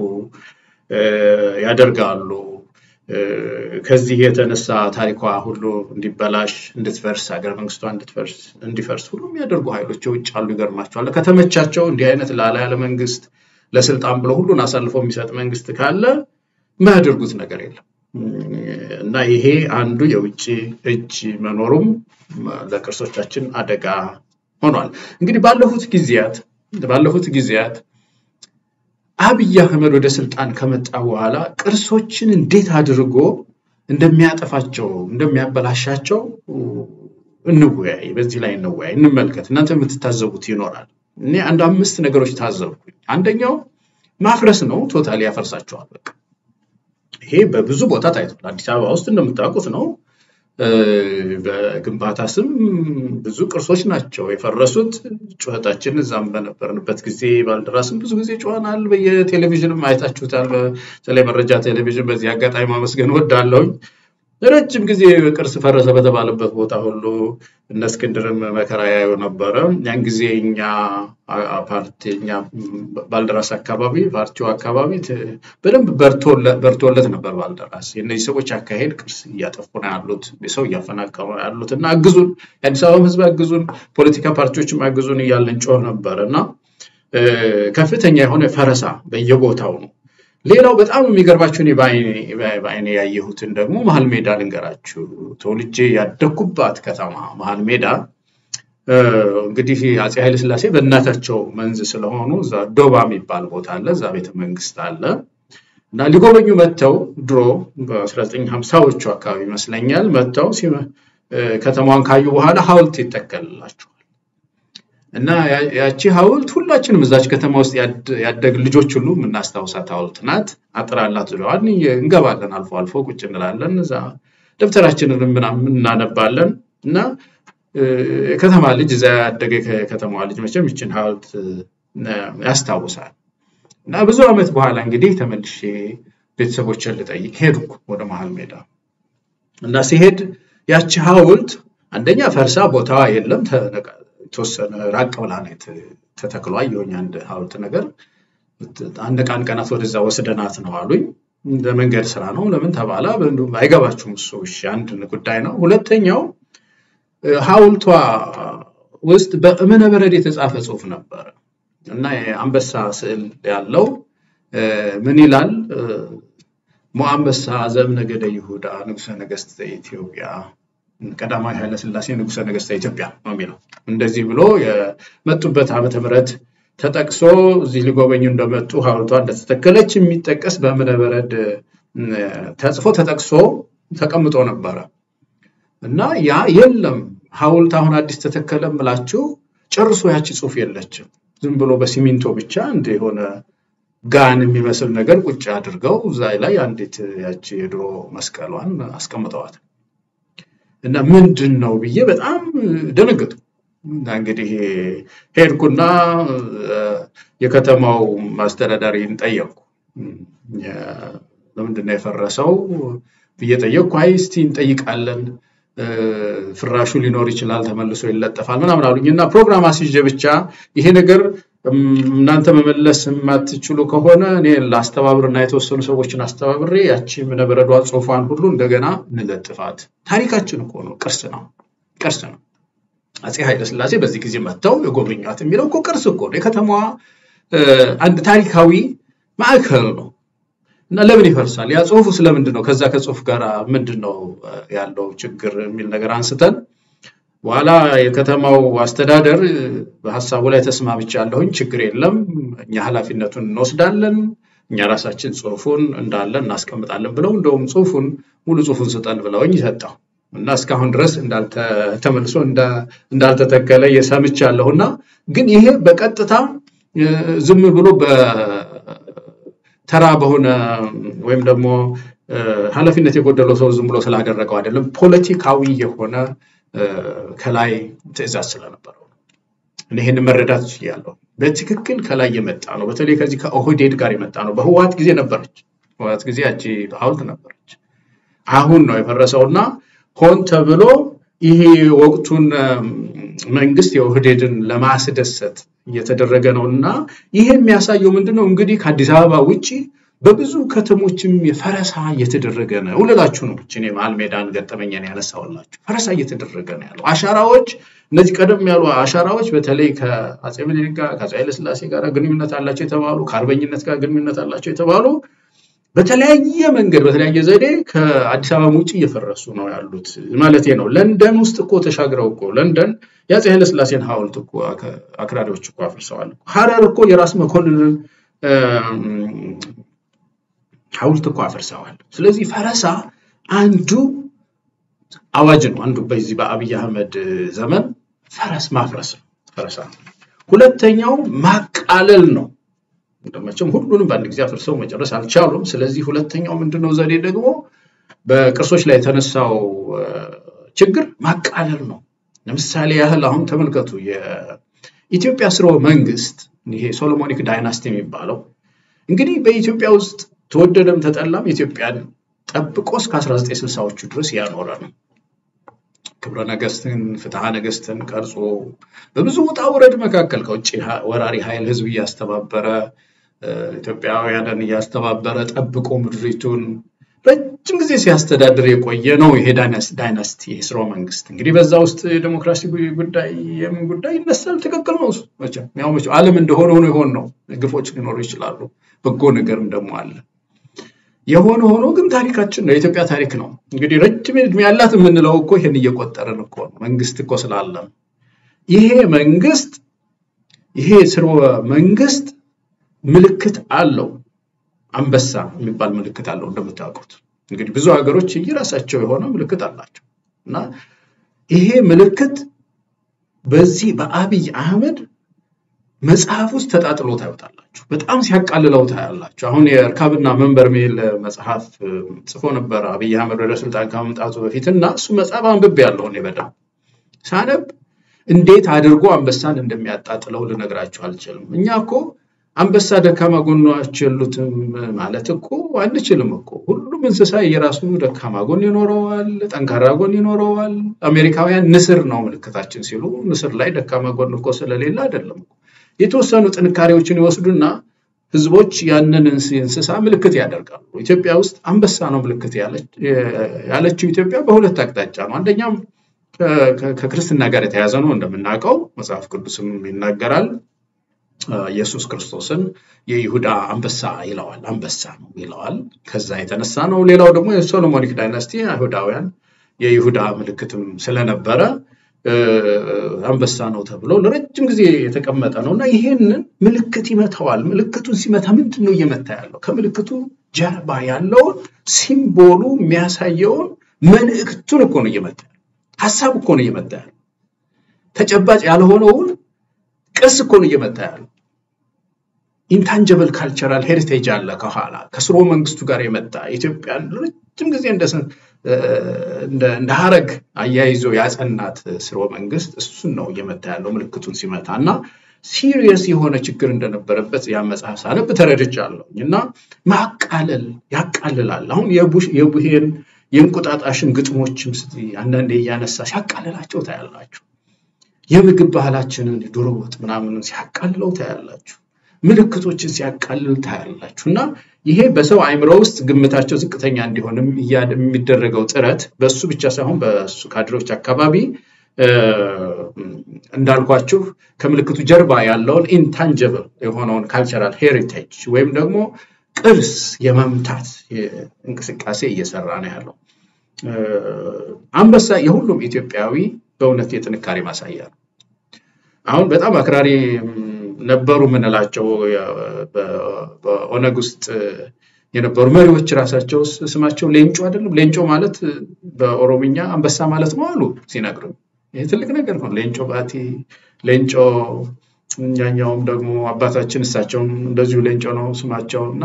ያደርጋሉ። ከዚህ የተነሳ ታሪኳ ሁሉ እንዲበላሽ፣ እንድትፈርስ፣ ሀገረ መንግስቷ እንዲፈርስ ሁሉ የሚያደርጉ ኃይሎች የውጭ አሉ። ይገርማቸዋል። ከተመቻቸው እንዲህ አይነት ላላ ያለ መንግስት ለስልጣን ብሎ ሁሉን አሳልፎ የሚሰጥ መንግስት ካለ የማያደርጉት ነገር የለም እና ይሄ አንዱ የውጭ እጅ መኖሩም ለቅርሶቻችን አደጋ ሆኗል። እንግዲህ ባለፉት ጊዜያት ባለፉት ጊዜያት አብይ አህመድ ወደ ስልጣን ከመጣ በኋላ ቅርሶችን እንዴት አድርጎ እንደሚያጠፋቸው እንደሚያበላሻቸው እንወያይ፣ በዚህ ላይ እንወያይ፣ እንመልከት። እናንተ የምትታዘቡት ይኖራል። እኔ አንድ አምስት ነገሮች ታዘብኩኝ። አንደኛው ማፍረስ ነው። ቶታሊ ያፈርሳቸዋል። በቃ ይሄ በብዙ ቦታ ታይቷል። አዲስ አበባ ውስጥ እንደምታውቁት ነው። በግንባታ ስም ብዙ ቅርሶች ናቸው የፈረሱት። ጩኸታችን እዛም በነበርንበት ጊዜ ባልደራስም ብዙ ጊዜ ጮኸናል። በየቴሌቪዥንም አይታችሁታል። በተለይ መረጃ ቴሌቪዥን በዚህ አጋጣሚ ማመስገን ወዳለሁኝ። ረጅም ጊዜ ቅርስ ፈረሰ በተባለበት ቦታ ሁሉ እነ እስክንድርም መከራ ያዩ ነበረ። ያን ጊዜ እኛ ፓርቲ እኛ ባልደራስ አካባቢ ፓርቲው አካባቢ በደንብ በርቶለት ነበር ባልደራስ። የእነዚህ ሰዎች አካሄድ ቅርስ እያጠፉ ነው ያሉት፣ ሰው እያፈናቀሉ ነው ያሉት እና አግዙን፣ የአዲስ አበባ ሕዝብ አግዙን፣ ፖለቲካ ፓርቲዎችም አግዙን እያለን ጮህ ነበር እና ከፍተኛ የሆነ ፈረሳ በየቦታው ነው። ሌላው በጣም የሚገርባችሁ እኔ በአይኔ ያየሁትን ደግሞ መሀል ሜዳ ልንገራችሁ። ተወልጄ ያደግኩባት ከተማ መሀል ሜዳ እንግዲህ አፄ ኃይለሥላሴ በእናታቸው መንዝ ስለሆኑ እዛ ዶባ የሚባል ቦታ አለ፣ እዛ ቤተ መንግስት አለ እና ሊጎበኙ መጥተው ድሮ በ1950ዎቹ አካባቢ ይመስለኛል መጥተው ከተማዋን ካዩ በኋላ ሐውልት ይተከልላቸዋል። እና ያቺ ሐውልት ሁላችንም እዛች ከተማ ውስጥ ያደግ ልጆች ሁሉ የምናስታውሳት ሐውልት ናት። አጥር አላት ብለዋል። እንገባለን፣ አልፎ አልፎ ቁጭ እንላለን። እዛ ደብተራችንን ምናምን እናነባለን። እና የከተማ ልጅ እዛ ያደገ የከተማዋ ልጅ መቼም ይችን ሐውልት ያስታውሳል። እና ብዙ ዓመት በኋላ እንግዲህ ተመልሼ ቤተሰቦችን ልጠይቅ ሄድኩ ወደ መሀል ሜዳ እና ሲሄድ ያቺ ሐውልት አንደኛ ፈርሳ ቦታዋ የለም የተወሰነ ራቅ ብላ ነው ተተክሎ አየሁኝ። አንድ ሐውልት ነገር አንድ ቀን ቀናት ወደዛ ወስደናት ነው አሉኝ። ለመንገድ ስራ ነው ለምን ተባለ? አይገባችሁም። እሱ እሺ አንድ ጉዳይ ነው። ሁለተኛው ሐውልቷ ውስጥ በእብነ በረድ የተጻፈ ጽሑፍ ነበረ እና የአንበሳ ስዕል ያለው ምን ይላል? ሞአንበሳ ዘእምነገደ ይሁዳ ንጉሠ ነገሥት ዘኢትዮጵያ ቀዳማዊ ኃይለሥላሴ ንጉሠ ነገሥተ ኢትዮጵያ ነው የሚለው። እንደዚህ ብሎ የመጡበት ዓመተ ምሕረት ተጠቅሶ እዚህ ሊጎበኙ እንደመጡ ሐውልቷ እንደተተከለች የሚጠቀስ በእብነ በረድ ተጽፎ ተጠቅሶ ተቀምጦ ነበረ እና ያ የለም ሐውልት አሁን አዲስ ተተከለ ምላችሁ ጨርሶ ያቺ ጽሑፍ የለችም። ዝም ብሎ በሲሚንቶ ብቻ እንደ የሆነ ጋን የሚመስል ነገር ቁጭ አድርገው እዛ ላይ አንዲት ያቺ የድሮ መስቀሏን አስቀምጠዋት እና ምንድን ነው ብዬ በጣም ደነገጡ። እና እንግዲህ ሄድኩና የከተማው አስተዳዳሪን ጠየቅኩ። ለምንድን ነው የፈረሰው ብዬ ጠየቅኩ። አይ እስቲ እንጠይቃለን፣ ፍራሹ ሊኖር ይችላል፣ ተመልሶ ይለጠፋል ምናምን አሉኝ እና ፕሮግራም አስይዤ ብቻ ይሄ ነገር እናንተ መመለስ የማትችሉ ከሆነ እኔ ላስተባብርና የተወሰኑ ሰዎችን አስተባብሬ ያቺ እብነበረዷ ጽሑፏን ሁሉ እንደገና እንለጥፋት። ታሪካችን እኮ ነው፣ ቅርስ ነው፣ ቅርስ ነው። አፄ ኃይለሥላሴ በዚህ ጊዜ መጥተው የጎበኟት የሚለው እኮ ቅርስ እኮ ነው። የከተማዋ አንድ ታሪካዊ ማዕከል ነው እና ለምን ይፈርሳል? ያ ጽሑፉ ስለምንድን ነው? ከዛ ከጽሑፍ ጋር ምንድን ነው ያለው ችግር የሚል ነገር አንስተን በኋላ የከተማው አስተዳደር በሀሳቡ ላይ ተስማምቻለሁኝ፣ ችግር የለም እኛ ኃላፊነቱን እንወስዳለን፣ እኛ ራሳችን ጽሑፉን እንዳለ እናስቀምጣለን ብለው እንደውም ጽሑፉን ሙሉ ጽሑፉን ስጠን ብለውኝ ሰጠው እና እስካሁን ድረስ ተመልሶ እንዳልተተከለ የሰምቻለሁ። እና ግን ይሄ በቀጥታ ዝም ብሎ በተራ በሆነ ወይም ደግሞ ኃላፊነት የጎደለው ሰው ዝም ብሎ ስላደረገው አይደለም፣ ፖለቲካዊ የሆነ ከላይ ትዕዛዝ ስለነበረው ይህን መረዳት ችያለሁ። በትክክል ከላይ የመጣ ነው። በተለይ ከዚህ ከኦህዴድ ጋር የመጣ ነው። በህወሓት ጊዜ ነበረች፣ በህወሓት ጊዜ ያቺ ሐውልት ነበረች። አሁን ነው የፈረሰውና ሆን ተብሎ ይሄ ወቅቱን መንግስት የኦህዴድን ለማስደሰት እየተደረገ ነው እና ይሄ የሚያሳየው ምንድን ነው እንግዲህ ከአዲስ አበባ ውጭ በብዙ ከተሞችም የፈረሳ እየተደረገ ነው ልላችሁ ነው። እኔ መሀል ሜዳን ገጠመኝን ያነሳውላችሁ ፈረሳ እየተደረገ ነው ያለው። አሻራዎች፣ እነዚህ ቀደም ያሉ አሻራዎች በተለይ ከአፄ ምኒልክ ጋር ከአፄ ኃይለሥላሴ ጋር ግንኙነት አላቸው የተባሉ ከአርበኝነት ጋር ግንኙነት አላቸው የተባሉ በተለያየ መንገድ በተለያየ ዘዴ ከአዲስ አበባ ውጭ እየፈረሱ ነው ያሉት ማለት ነው። ለንደን ውስጥ እኮ ተሻግረው እኮ ለንደን የአፄ ኃይለሥላሴን ሐውልት እኮ አክራሪዎች እኮ አፍርሰዋል። ሐረር እኮ የራስ መኮንንን ሐውልት እኮ አፍርሰዋል። ስለዚህ ፈረሳ አንዱ አዋጅ ነው። አንዱ በዚህ በአብይ አህመድ ዘመን ፈረስ ማፍረስ ነው ፈረሳ። ሁለተኛው ማቃለል ነው። መቼም ሁሉንም በአንድ ጊዜ አፍርሰው መጨረስ አልቻሉም። ስለዚህ ሁለተኛው ምንድነው ዘዴ ደግሞ በቅርሶች ላይ የተነሳው ችግር ማቃለል ነው። ለምሳሌ ያህል አሁን ተመልከቱ የኢትዮጵያ ስርወ መንግስት ይሄ ሶሎሞኒክ ዳይናስቲ የሚባለው እንግዲህ በኢትዮጵያ ውስጥ ተወደደም ተጠላም ኢትዮጵያን ጠብቆ እስከ 1960ዎቹ ድረስ ያኖረ ነው። ክብረ ነገስትን ፍትሐ ነገስትን ቀርጾ በብዙ ውጣ ውረድ መካከል ከውጭ ወራሪ ኃይል ህዝብ እያስተባበረ ኢትዮጵያውያንን እያስተባበረ ጠብቆ ምድሪቱን ረጅም ጊዜ ሲያስተዳድር የቆየ ነው። ይሄ ዳይናስቲ ስርወ መንግስት እንግዲህ በዛ ውስጥ የዴሞክራሲ ጉዳይ የምን ጉዳይ ይነሳል። ትክክል ነው። መቼም ያው መቼም ዓለም እንደሆነ ሆኖ ይሆን ነው። ግፎች ሊኖሩ ይችላሉ። በጎ ነገርም ደግሞ አለ። የሆነ ሆኖ ግን ታሪካችን ነው፣ የኢትዮጵያ ታሪክ ነው። እንግዲህ ረጅም ዕድሜ ያላት የምንለው እኮ ይሄን እየቆጠርን እኮ ነው። መንግስት እኮ ስላለን ይሄ መንግስት ይሄ ስርወ መንግስት ምልክት አለው። አንበሳ የሚባል ምልክት አለው እንደምታውቁት። እንግዲህ ብዙ ሀገሮች የራሳቸው የሆነ ምልክት አላቸው እና ይሄ ምልክት በዚህ በአብይ አህመድ መጽሐፍ ውስጥ ተጣጥሎ ታዩታላችሁ። በጣም ሲያቃልለው ታያላችሁ። አሁን የእርካብና መንበር የሚል መጽሐፍ ጽፎ ነበር አብይ አህመድ ወደ ስልጣን ከመምጣቱ በፊት እና እሱ መጽሐፍ አንብቤ ያለሁ እኔ በደንብ ሳነብ እንዴት አድርጎ አንበሳን እንደሚያጣጥለው ልነግራችሁ አልችልም። እኛ እኮ አንበሳ ደካማ ጎኖች የሉትም ማለት እኮ አንችልም እኮ። ሁሉም እንስሳ የራሱ ደካማ ጎን ይኖረዋል፣ ጠንካራ ጎን ይኖረዋል። አሜሪካውያን ንስር ነው ምልክታችን ሲሉ ንስር ላይ ደካማ ጎን እኮ ስለሌለ አይደለም እኮ። የተወሰኑ ጥንካሬዎችን ይወስዱና ህዝቦች ያንን እንስሳ ምልክት ያደርጋሉ። ኢትዮጵያ ውስጥ አንበሳ ነው ምልክት ያለችው ኢትዮጵያ በሁለት አቅጣጫ ነው። አንደኛም ከክርስትና ጋር የተያዘ ነው እንደምናውቀው መጽሐፍ ቅዱስም ይናገራል። ኢየሱስ ክርስቶስን የይሁዳ አንበሳ ይለዋል፣ አንበሳ ነው ይለዋል። ከዛ የተነሳ ነው። ሌላው ደግሞ የሶሎሞኒክ ዳይናስቲ አይሁዳውያን የይሁዳ ምልክትም ስለነበረ አንበሳ ነው ተብሎ ለረጅም ጊዜ የተቀመጠ ነው እና ይሄንን ምልክት ይመታዋል። ምልክቱን ሲመታ ምንድን ነው እየመታ ያለው? ከምልክቱ ጀርባ ያለውን ሲምቦሉ የሚያሳየውን መልእክቱን እኮ ነው እየመታ ያለው። ሀሳብ እኮ ነው እየመታ ያለው። ተጨባጭ ያልሆነውን ቅርስ እኮ ነው እየመታ ያለው። ኢንታንጀብል ካልቸራል ሄሪቴጅ አለ ከኋላ ከስርወ መንግስቱ ጋር የመጣ ኢትዮጵያን ረጅም ጊዜ እንደ ሀረግ አያይዞ ያጸናት ስርወ መንግስት እሱን ነው እየመታ ያለው ምልክቱን ሲመታ እና ሲሪየስ የሆነ ችግር እንደነበረበት ያ መጽሐፍ ሳነብ ተረድቻለሁ። እና ማቃለል ያቃልላል። አሁን የቡሄን የእንቁጣጣሽን ግጥሞችም አንዳንዴ እያነሳ ሲያቃልላቸው ታያላችሁ። የምግብ ባህላችንን ዶሮ ወጥ ምናምንን ሲያቃልለው ታያላችሁ። ምልክቶችን ሲያቃልል ታያላችሁ። እና ይሄ በሰው አእምሮ ውስጥ ግምታቸው ዝቅተኛ እንዲሆንም የሚደረገው ጥረት በእሱ ብቻ ሳይሆን በእሱ ካድሬዎች አካባቢ እንዳልኳችሁ ከምልክቱ ጀርባ ያለውን ኢንታንጀብል የሆነውን ካልቸራል ሄሪቴጅ ወይም ደግሞ ቅርስ የመምታት እንቅስቃሴ እየሰራ ነው ያለው። አንበሳ የሁሉም ኢትዮጵያዊ በእውነት የጥንካሬ ማሳያ ነው። አሁን በጣም አክራሪ ነበሩ የምንላቸው በኦነግ ውስጥ የነበሩ መሪዎች ራሳቸው ስማቸው ሌንጮ አይደለም። ሌንጮ ማለት በኦሮምኛ አንበሳ ማለት ነው አሉ ሲነግሩኝ። ይህ ትልቅ ነገር ነው። ሌንጮ ባቲ፣ ሌንጮ እኛኛውም ደግሞ አባታችን እሳቸውም እንደዚሁ ሌንጮ ነው ስማቸው እና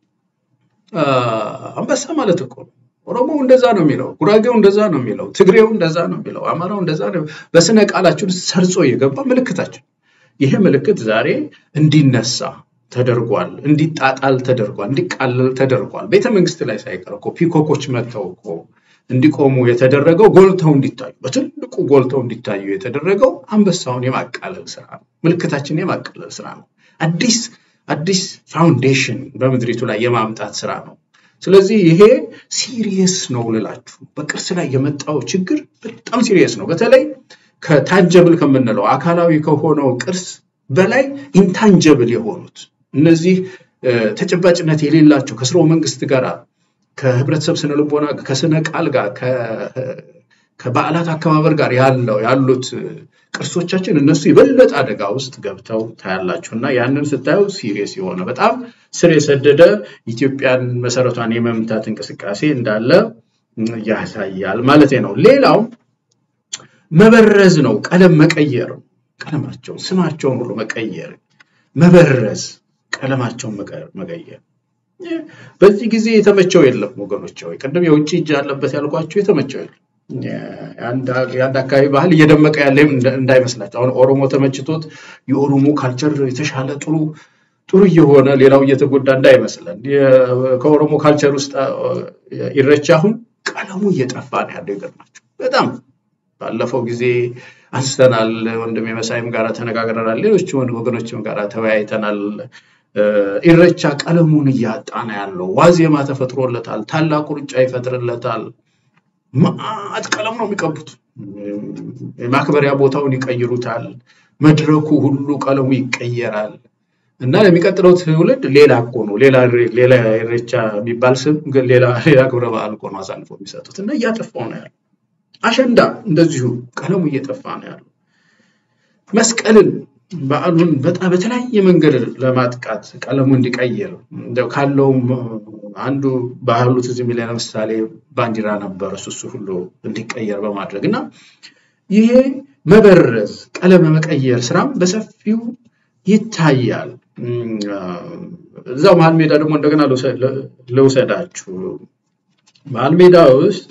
አንበሳ ማለት እኮ ነው። ኦሮሞው እንደዛ ነው የሚለው፣ ጉራጌው እንደዛ ነው የሚለው፣ ትግሬው እንደዛ ነው የሚለው፣ አማራው እንደዛ ነው። በስነ ቃላችን ሰርጾ የገባ ምልክታችን ይሄ ምልክት ዛሬ እንዲነሳ ተደርጓል፣ እንዲጣጣል ተደርጓል፣ እንዲቃለል ተደርጓል። ቤተ መንግስት ላይ ሳይቀር እኮ ፒኮኮች መጥተው እኮ እንዲቆሙ የተደረገው ጎልተው እንዲታዩ በትልቁ ጎልተው እንዲታዩ የተደረገው አንበሳውን የማቃለል ስራ ነው። ምልክታችን የማቃለል ስራ ነው። አዲስ አዲስ ፋውንዴሽን በምድሪቱ ላይ የማምጣት ስራ ነው። ስለዚህ ይሄ ሲሪየስ ነው ልላችሁ፣ በቅርስ ላይ የመጣው ችግር በጣም ሲሪየስ ነው። በተለይ ከታንጀብል ከምንለው አካላዊ ከሆነው ቅርስ በላይ ኢንታንጀብል የሆኑት እነዚህ ተጨባጭነት የሌላቸው ከስርወ መንግስት ጋር ከህብረተሰብ ስነ ልቦና ከስነ ቃል ጋር ከበዓላት አከባበር ጋር ያለው ያሉት ቅርሶቻችን እነሱ የበለጠ አደጋ ውስጥ ገብተው ታያላችሁ እና ያንን ስታዩ ሲሪየስ የሆነ በጣም ስር የሰደደ ኢትዮጵያን መሰረቷን የመምታት እንቅስቃሴ እንዳለ ያሳያል ማለት ነው። ሌላው መበረዝ ነው፣ ቀለም መቀየር ነው። ቀለማቸውን ስማቸውን ሁሉ መቀየር፣ መበረዝ፣ ቀለማቸውን መቀየር። በዚህ ጊዜ የተመቸው የለም ወገኖች ወይ ቅድም የውጭ እጅ ያለበት ያልኳቸው የተመቸው የለም። የአንድ አካባቢ ባህል እየደመቀ ያለ እንዳይመስላቸው። አሁን ኦሮሞ ተመችቶት የኦሮሞ ካልቸር የተሻለ ጥሩ ጥሩ እየሆነ ሌላው እየተጎዳ እንዳይመስለን። ከኦሮሞ ካልቸር ውስጥ ኢሬቻ አሁን ቀለሙ እየጠፋ ነው ያለው። ይገርማቸው በጣም ባለፈው ጊዜ አንስተናል። ወንድም የመሳይም ጋር ተነጋግረናል። ሌሎች ወገኖችም ጋር ተወያይተናል። ኢሬቻ ቀለሙን እያጣ ነው ያለው። ዋዜማ ተፈጥሮለታል። ታላቁ ሩጫ ይፈጥርለታል። መዓት ቀለም ነው የሚቀቡት። የማክበሪያ ቦታውን ይቀይሩታል። መድረኩ ሁሉ ቀለሙ ይቀየራል። እና ለሚቀጥለው ትውልድ ሌላ እኮ ነው ሌላ ሌላ ኢሬቻ የሚባል ስም ሌላ ሌላ ክብረ በዓል እኮ ነው አሳልፎ የሚሰጡት እና እያጠፋው ነው ያለው። አሸንዳ እንደዚሁ ቀለሙ እየጠፋ ነው ያለው። መስቀልን በዓሉን በጣም በተለያየ መንገድ ለማጥቃት ቀለሙ እንዲቀይር እንደው ካለውም አንዱ ባህሉ ትዝ የሚለኝ ለምሳሌ ባንዲራ ነበር እሱ እሱ ሁሉ እንዲቀየር በማድረግ እና ይሄ መበረዝ ቀለም መቀየር ስራም በሰፊው ይታያል። እዛው መሀል ሜዳ ደግሞ እንደገና ልውሰዳችሁ። መሀል ሜዳ ውስጥ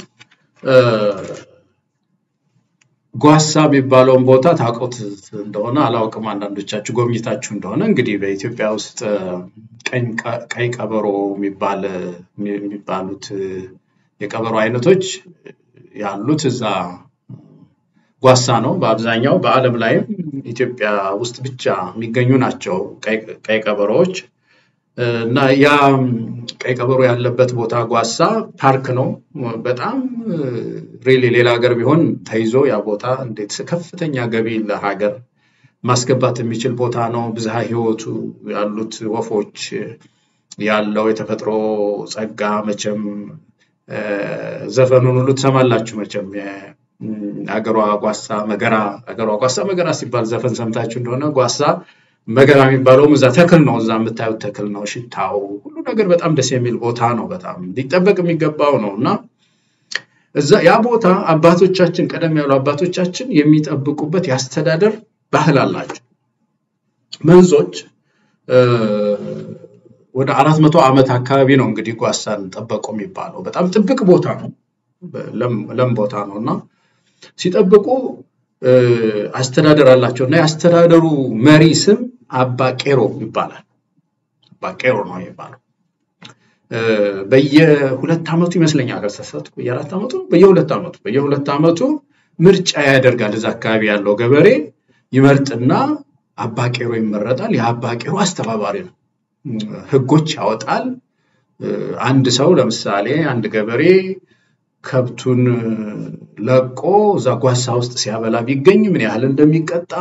ጓሳ የሚባለውን ቦታ ታውቁት እንደሆነ አላውቅም። አንዳንዶቻችሁ ጎብኝታችሁ እንደሆነ እንግዲህ በኢትዮጵያ ውስጥ ቀይ ቀበሮ የሚባሉት የቀበሮ አይነቶች ያሉት እዛ ጓሳ ነው። በአብዛኛው በዓለም ላይም ኢትዮጵያ ውስጥ ብቻ የሚገኙ ናቸው ቀይ ቀበሮዎች እና ያ ቀይ ቀበሮ ያለበት ቦታ ጓሳ ፓርክ ነው። በጣም ሪሊ ሌላ ሀገር ቢሆን ተይዞ ያ ቦታ እንዴት ከፍተኛ ገቢ ለሀገር ማስገባት የሚችል ቦታ ነው። ብዝሃ ሕይወቱ ያሉት ወፎች ያለው የተፈጥሮ ጸጋ መቼም ዘፈኑን ሁሉ ትሰማላችሁ መቼም አገሯ ጓሳ መገራ አገሯ ጓሳ መገራ ሲባል ዘፈን ሰምታችሁ እንደሆነ ጓሳ መገራ የሚባለውም እዛ ተክል ነው። እዛ የምታዩት ተክል ነው። ሽታው ሁሉ ነገር በጣም ደስ የሚል ቦታ ነው። በጣም ሊጠበቅ የሚገባው ነው እና እዛ ያ ቦታ አባቶቻችን ቀደም ያሉ አባቶቻችን የሚጠብቁበት የአስተዳደር ባህል አላቸው። መንዞች ወደ አራት መቶ ዓመት አካባቢ ነው እንግዲህ ጓሳን ጠበቁ የሚባለው በጣም ጥብቅ ቦታ ነው። ለም ቦታ ነው እና ሲጠብቁ አስተዳደር አላቸው እና የአስተዳደሩ መሪ ስም አባ ቄሮ ይባላል። አባ ቄሮ ነው የሚባለው። በየሁለት ዓመቱ ይመስለኛል ከተሳሳትኩ በየአራት ዓመቱ በየሁለት ዓመቱ በየሁለት ዓመቱ ምርጫ ያደርጋል። እዛ አካባቢ ያለው ገበሬ ይመርጥና አባ ቄሮ ይመረጣል። የአባ ቄሮ አስተባባሪ ነው። ህጎች ያወጣል። አንድ ሰው ለምሳሌ አንድ ገበሬ ከብቱን ለቆ እዛ ጓሳ ውስጥ ሲያበላ ቢገኝ ምን ያህል እንደሚቀጣ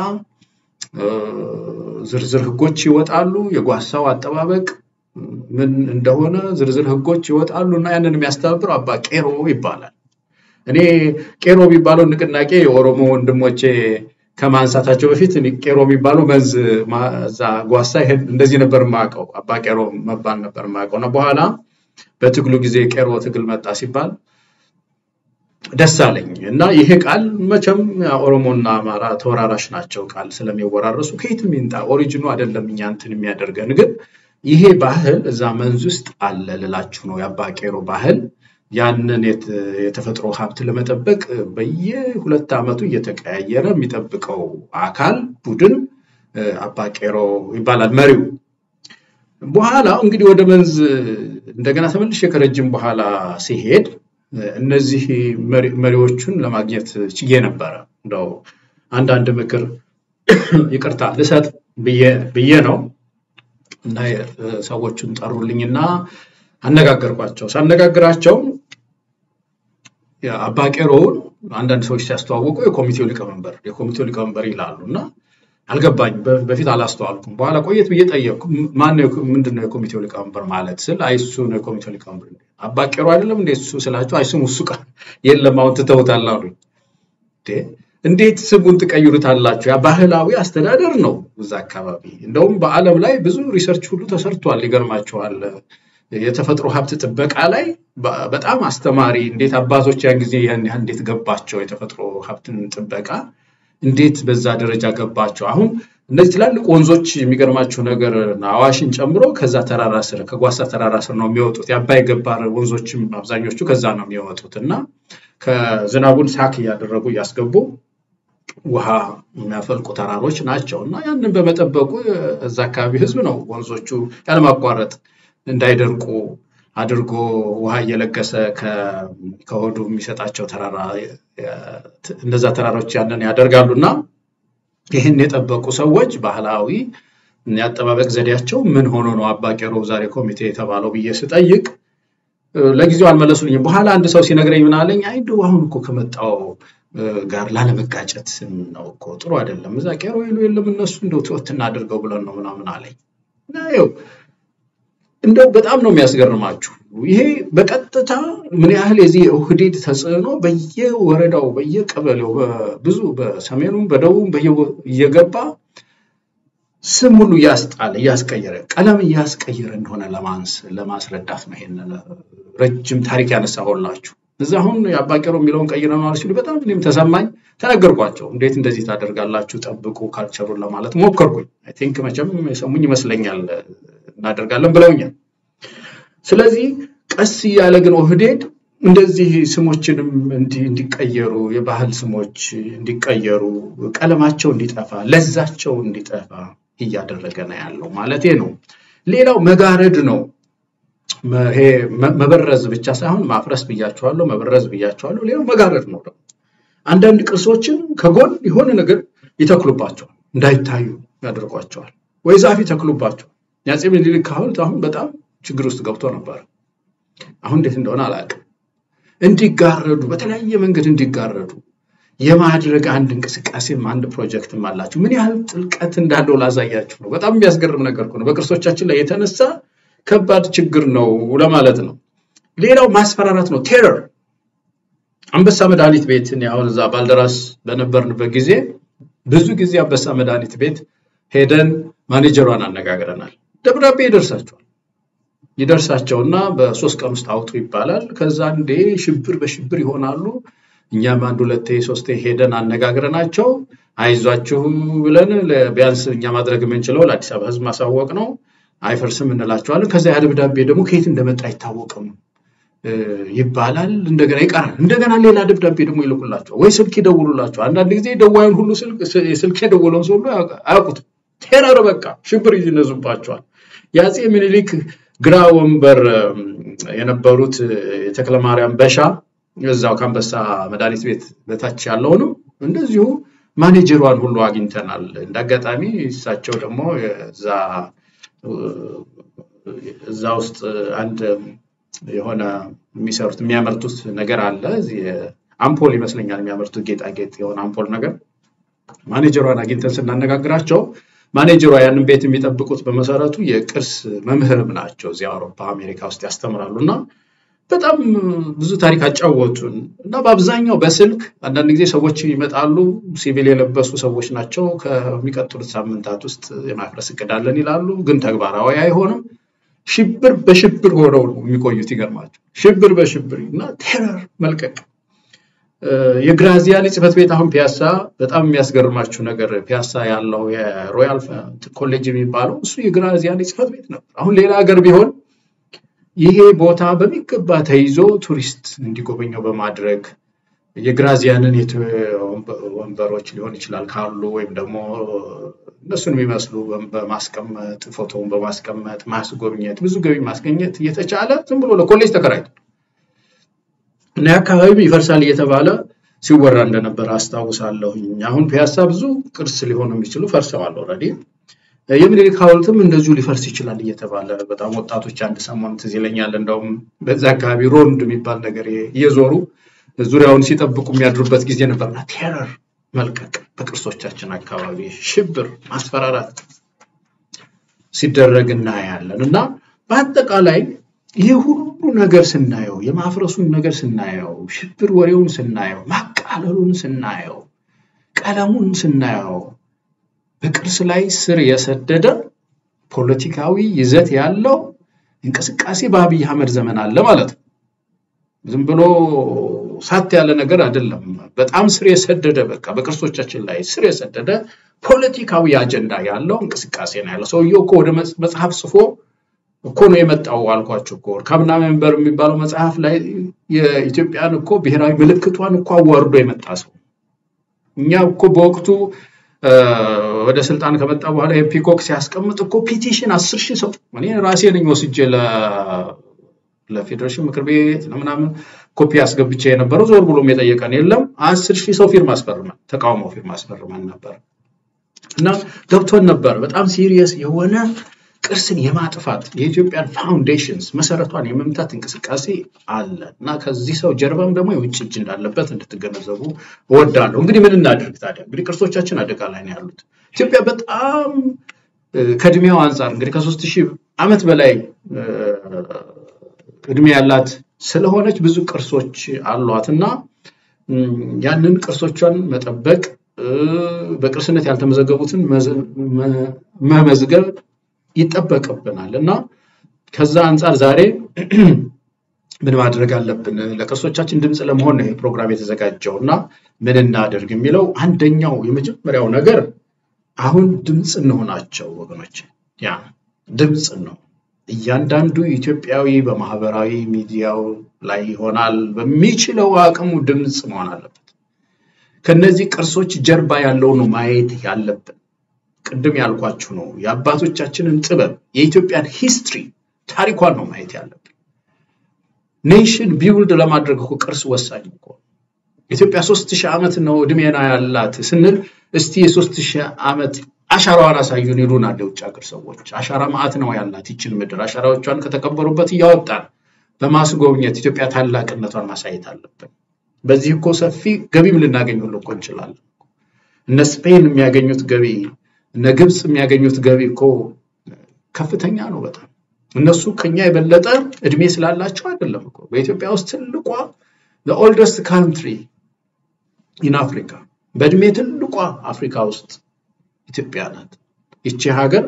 ዝርዝር ህጎች ይወጣሉ። የጓሳው አጠባበቅ ምን እንደሆነ ዝርዝር ህጎች ይወጣሉ እና ያንን የሚያስተባብረው አባ ቄሮ ይባላል። እኔ ቄሮ የሚባለው ንቅናቄ የኦሮሞ ወንድሞቼ ከማንሳታቸው በፊት ቄሮ የሚባለው መንዝ እዛ ጓሳ ይሄን እንደዚህ ነበር የማውቀው። አባ ቄሮ መባል ነበር የማውቀው እና በኋላ በትግሉ ጊዜ ቄሮ ትግል መጣ ሲባል ደስ አለኝ እና ይሄ ቃል መቼም ኦሮሞና አማራ ተወራራሽ ናቸው። ቃል ስለሚወራረሱ ከየትም ይምጣ ኦሪጂኑ አይደለም እኛ እንትን የሚያደርገን ግን ይሄ ባህል እዛ መንዝ ውስጥ አለ ልላችሁ ነው። የአባ ቄሮ ባህል ያንን የተፈጥሮ ሀብት ለመጠበቅ በየሁለት ዓመቱ እየተቀያየረ የሚጠብቀው አካል ቡድን አባ ቄሮ ይባላል መሪው። በኋላ እንግዲህ ወደ መንዝ እንደገና ተመልሼ ከረጅም በኋላ ሲሄድ እነዚህ መሪዎቹን ለማግኘት ችዬ ነበረ። እንደው አንዳንድ ምክር ይቅርታ ልሰጥ ብዬ ነው እና ሰዎቹን ጠሩልኝና አነጋገርኳቸው። ሳነጋግራቸው አባ ቄሮውን አንዳንድ ሰዎች ሲያስተዋውቁ የኮሚቴው ሊቀመንበር የኮሚቴው ሊቀመንበር ይላሉ እና አልገባኝ በፊት አላስተዋልኩም። በኋላ ቆየት ብዬ ጠየቅኩ። ማነው ምንድን ነው የኮሚቴው ሊቀመንበር ማለት ስል አይ እሱ ነው የኮሚቴው ሊቀመንበር። አባ ቄሮ አይደለም እንዴ እሱ ስላቸው አይ ስሙ እሱ ቃል የለም አሁን ትተውታል አሉኝ። እንዴት ስሙን ትቀይሩታላችሁ? ያ ባህላዊ አስተዳደር ነው እዛ አካባቢ። እንደውም በዓለም ላይ ብዙ ሪሰርች ሁሉ ተሰርቷል። ይገርማችኋል። የተፈጥሮ ሀብት ጥበቃ ላይ በጣም አስተማሪ እንዴት አባቶች ያን ጊዜ ያን ያህል እንዴት ገባቸው የተፈጥሮ ሀብትን ጥበቃ እንዴት በዛ ደረጃ ገባቸው። አሁን እነዚህ ትላልቅ ወንዞች የሚገርማችሁ ነገር አዋሽን ጨምሮ ከዛ ተራራ ስር ከጓሳ ተራራ ስር ነው የሚወጡት። የአባይ ገባር ወንዞችም አብዛኞቹ ከዛ ነው የሚወጡት እና ከዝናቡን ሳክ እያደረጉ እያስገቡ ውሃ የሚያፈልቁ ተራሮች ናቸው እና ያንን በመጠበቁ እዛ አካባቢ ህዝብ ነው ወንዞቹ ያለማቋረጥ እንዳይደርቁ አድርጎ ውሃ እየለገሰ ከሆዱ የሚሰጣቸው ተራራ እነዛ ተራሮች ያንን ያደርጋሉ እና ይህን የጠበቁ ሰዎች ባህላዊ የአጠባበቅ ዘዴያቸው ምን ሆኖ ነው አባ ቄሮ ዛሬ ኮሚቴ የተባለው ብዬ ስጠይቅ ለጊዜው አልመለሱልኝም። በኋላ አንድ ሰው ሲነግረኝ ምን አለኝ፣ አይ እንደው አሁን እኮ ከመጣው ጋር ላለመጋጨት ነው እኮ ጥሩ አይደለም። እዛ ቄሮ ይሉ የለም እነሱ እንደው ትወት እናድርገው ብለን ነው ምናምን አለኝ። ይኸው እንደው በጣም ነው የሚያስገርማችሁ። ይሄ በቀጥታ ምን ያህል የዚህ ኦህዴድ ተጽዕኖ በየወረዳው በየቀበሌው ብዙ በሰሜኑም በደቡብም እየገባ ስም ሁሉ እያስጣለ እያስቀየረ ቀለም እያስቀየረ እንደሆነ ለማንስ ለማስረዳት ነው። ይሄንን ረጅም ታሪክ ያነሳሁላችሁ። እዛ አሁን የአባ ቄሮ የሚለውን ቀይረነዋል ሲሉ በጣም እኔም ተሰማኝ። ተነገርኳቸው። እንዴት እንደዚህ ታደርጋላችሁ? ጠብቁ ካልቸሩን ለማለት ሞከርኩኝ። አይ ቲንክ መቼም የሰሙኝ ይመስለኛል እናደርጋለን ብለውኛል። ስለዚህ ቀስ እያለ ግን ኦህዴድ እንደዚህ ስሞችንም እንዲቀየሩ የባህል ስሞች እንዲቀየሩ ቀለማቸው እንዲጠፋ ለዛቸው እንዲጠፋ እያደረገ ነው ያለው ማለት ነው። ሌላው መጋረድ ነው። ይሄ መበረዝ ብቻ ሳይሆን ማፍረስ ብያቸዋለሁ፣ መበረዝ ብያቸዋለሁ። ሌላው መጋረድ ነው ደግሞ አንዳንድ ቅርሶችን ከጎን የሆነ ነገር ይተክሉባቸዋል፣ እንዳይታዩ ያደርጓቸዋል፣ ወይ ዛፍ ይተክሉባቸዋል። የአፄ ምኒልክ ሐውልት አሁን በጣም ችግር ውስጥ ገብቶ ነበር። አሁን እንዴት እንደሆነ አላውቅም። እንዲጋረዱ በተለያየ መንገድ እንዲጋረዱ የማድረግ አንድ እንቅስቃሴም አንድ ፕሮጀክትም አላቸው። ምን ያህል ጥልቀት እንዳለው ላሳያችሁ ነው። በጣም የሚያስገርም ነገር ነው። በቅርሶቻችን ላይ የተነሳ ከባድ ችግር ነው ለማለት ነው። ሌላው ማስፈራራት ነው፣ ቴረር። አንበሳ መድኃኒት ቤት አሁን እዛ ባልደራስ በነበርንበት ጊዜ ብዙ ጊዜ አንበሳ መድኃኒት ቤት ሄደን ማኔጀሯን አነጋግረናል። ደብዳቤ ይደርሳቸዋል ይደርሳቸውና በሶስት ቀን ውስጥ አውጡ ይባላል። ከዛ እንዴ ሽብር በሽብር ይሆናሉ። እኛም አንድ ሁለቴ ሶስቴ ሄደን አነጋግረናቸው አይዟችሁ ብለን ቢያንስ እኛ ማድረግ የምንችለው ለአዲስ አበባ ሕዝብ ማሳወቅ ነው። አይፈርስም እንላቸዋለን። ከዛ ያ ደብዳቤ ደግሞ ከየት እንደመጣ አይታወቅም ይባላል። እንደገና ይቀራል። እንደገና ሌላ ደብዳቤ ደግሞ ይልኩላቸዋል ወይ ስልክ ይደውሉላቸዋል። አንዳንድ ጊዜ ደዋዩን ሁሉ ስልክ የደወለውን ሰው ሁሉ አያውቁትም። ቴረር በቃ ሽብር ይነዙባቸዋል። የአፄ ምኒልክ ግራ ወንበር የነበሩት የተክለ ማርያም በሻ እዛው ከአንበሳ መድኃኒት ቤት በታች ያለውንም እንደዚሁ ማኔጀሯን ሁሉ አግኝተናል። እንደ አጋጣሚ እሳቸው ደግሞ እዛ ውስጥ አንድ የሆነ የሚሰሩት የሚያመርቱት ነገር አለ። አምፖል ይመስለኛል የሚያመርቱት ጌጣጌጥ የሆነ አምፖል ነገር ማኔጀሯን አግኝተን ስናነጋግራቸው ማኔጀሯ ያንን ቤት የሚጠብቁት በመሰረቱ የቅርስ መምህርም ናቸው። እዚህ አውሮፓ፣ አሜሪካ ውስጥ ያስተምራሉ እና በጣም ብዙ ታሪክ አጫወቱን እና በአብዛኛው በስልክ አንዳንድ ጊዜ ሰዎች ይመጣሉ። ሲቪል የለበሱ ሰዎች ናቸው። ከሚቀጥሉት ሳምንታት ውስጥ የማፍረስ እቅድ አለን ይላሉ፣ ግን ተግባራዊ አይሆንም። ሽብር በሽብር ሆነው ነው የሚቆዩት። ይገርማቸው ሽብር በሽብር እና ቴረር መልቀቅ የግራዚያኒ ጽሕፈት ቤት አሁን ፒያሳ በጣም የሚያስገርማችሁ ነገር ፒያሳ ያለው የሮያል ኮሌጅ የሚባለው እሱ የግራዚያኒ ጽሕፈት ቤት ነበር። አሁን ሌላ ሀገር ቢሆን ይሄ ቦታ በሚገባ ተይዞ ቱሪስት እንዲጎበኘው በማድረግ የግራዚያንን ወንበሮች ሊሆን ይችላል ካሉ ወይም ደግሞ እነሱን የሚመስሉ በማስቀመጥ ፎቶውን በማስቀመጥ ማስጎብኘት ብዙ ገቢ ማስገኘት እየተቻለ ዝም ብሎ ለኮሌጅ ተከራይቷል። እና የአካባቢ ይፈርሳል እየተባለ ሲወራ እንደነበረ አስታውሳለሁኝ። አሁን ፒያሳ ብዙ ቅርስ ሊሆኑ የሚችሉ ፈርሰዋል ኦልሬዲ። የምኒልክ ሐውልትም እንደዚሁ ሊፈርስ ይችላል እየተባለ በጣም ወጣቶች አንድ ሰሞን ትዝ ይለኛል። እንደውም በዛ አካባቢ ሮንድ የሚባል ነገር እየዞሩ ዙሪያውን ሲጠብቁ የሚያድሩበት ጊዜ ነበርና ቴረር መልቀቅ በቅርሶቻችን አካባቢ ሽብር፣ ማስፈራራት ሲደረግ እናያለን እና በአጠቃላይ ይህ ሁሉ ነገር ስናየው የማፍረሱን ነገር ስናየው ሽብር ወሬውን ስናየው ማቃለሉን ስናየው ቀለሙን ስናየው በቅርስ ላይ ስር የሰደደ ፖለቲካዊ ይዘት ያለው እንቅስቃሴ በአብይ አህመድ ዘመን አለ ማለት ነው። ዝም ብሎ ሳት ያለ ነገር አይደለም። በጣም ስር የሰደደ በቃ በቅርሶቻችን ላይ ስር የሰደደ ፖለቲካዊ አጀንዳ ያለው እንቅስቃሴ ነው ያለው። ሰውየው እኮ ወደ መጽሐፍ ጽፎ እኮ ነው የመጣው አልኳቸው እኮ ወርካምና ሜምበር የሚባለው መጽሐፍ ላይ የኢትዮጵያን እኮ ብሔራዊ ምልክቷን እኮ አዋርዶ የመጣ ሰው እኛ እኮ በወቅቱ ወደ ስልጣን ከመጣ በኋላ የፒኮክ ሲያስቀምጥ እኮ ፒቲሽን አስር ሺህ ሰው እኔ ራሴ ነኝ ወስጄ ለፌዴሬሽን ምክር ቤት ለምናምን ኮፒ አስገብቼ የነበረው ዞር ብሎም የጠየቀን የለም። አስር ሺህ ሰው ፊርማ አስፈርመን ተቃውሞ ፊርማ አስፈርመን ነበር እና ገብቶን ነበር በጣም ሲሪየስ የሆነ ቅርስን የማጥፋት የኢትዮጵያን ፋውንዴሽንስ መሰረቷን የመምታት እንቅስቃሴ አለ እና ከዚህ ሰው ጀርባም ደግሞ የውጭ እጅ እንዳለበት እንድትገነዘቡ እወዳለሁ። እንግዲህ ምን እናድርግ ታዲያ? እንግዲህ ቅርሶቻችን አደጋ ላይ ነው ያሉት። ኢትዮጵያ በጣም ከእድሜው አንጻር እንግዲህ ከሶስት ሺህ ዓመት በላይ እድሜ ያላት ስለሆነች ብዙ ቅርሶች አሏት እና ያንን ቅርሶቿን መጠበቅ በቅርስነት ያልተመዘገቡትን መመዝገብ ይጠበቅብናል እና ከዛ አንጻር ዛሬ ምን ማድረግ አለብን? ለቅርሶቻችን ድምፅ ለመሆን ነው ይሄ ፕሮግራም የተዘጋጀው እና ምን እናደርግ የሚለው አንደኛው የመጀመሪያው ነገር አሁን ድምፅ እንሆናቸው ወገኖች፣ ያ ድምፅ ነው። እያንዳንዱ ኢትዮጵያዊ በማህበራዊ ሚዲያው ላይ ይሆናል በሚችለው አቅሙ ድምፅ መሆን አለበት። ከነዚህ ቅርሶች ጀርባ ያለውን ማየት ያለብን ቅድም ያልኳችሁ ነው። የአባቶቻችንን ጥበብ የኢትዮጵያን ሂስትሪ ታሪኳን ነው ማየት ያለብን። ኔሽን ቢውልድ ለማድረግ እኮ ቅርስ ወሳኝ እኮ ኢትዮጵያ ሶስት ሺህ ዓመት ነው እድሜና ያላት ስንል እስቲ የሶስት ሺህ ዓመት አሻራዋን አሳዩን ይሉናል የውጭ ሀገር ሰዎች። አሻራ ማዕት ነው ያላት ይችን ምድር። አሻራዎቿን ከተቀበሩበት እያወጣን በማስጎብኘት ኢትዮጵያ ታላቅነቷን ማሳየት አለብን። በዚህ እኮ ሰፊ ገቢም ልናገኝ ሁሉ እኮ እንችላለን። እነ ስፔን የሚያገኙት ገቢ እነ ግብፅ የሚያገኙት ገቢ እኮ ከፍተኛ ነው በጣም እነሱ ከኛ የበለጠ እድሜ ስላላቸው አይደለም እኮ በኢትዮጵያ ውስጥ ትልቋ ኦልደስት ካንትሪ ኢን አፍሪካ በእድሜ ትልቋ አፍሪካ ውስጥ ኢትዮጵያ ናት። ይቺ ሀገር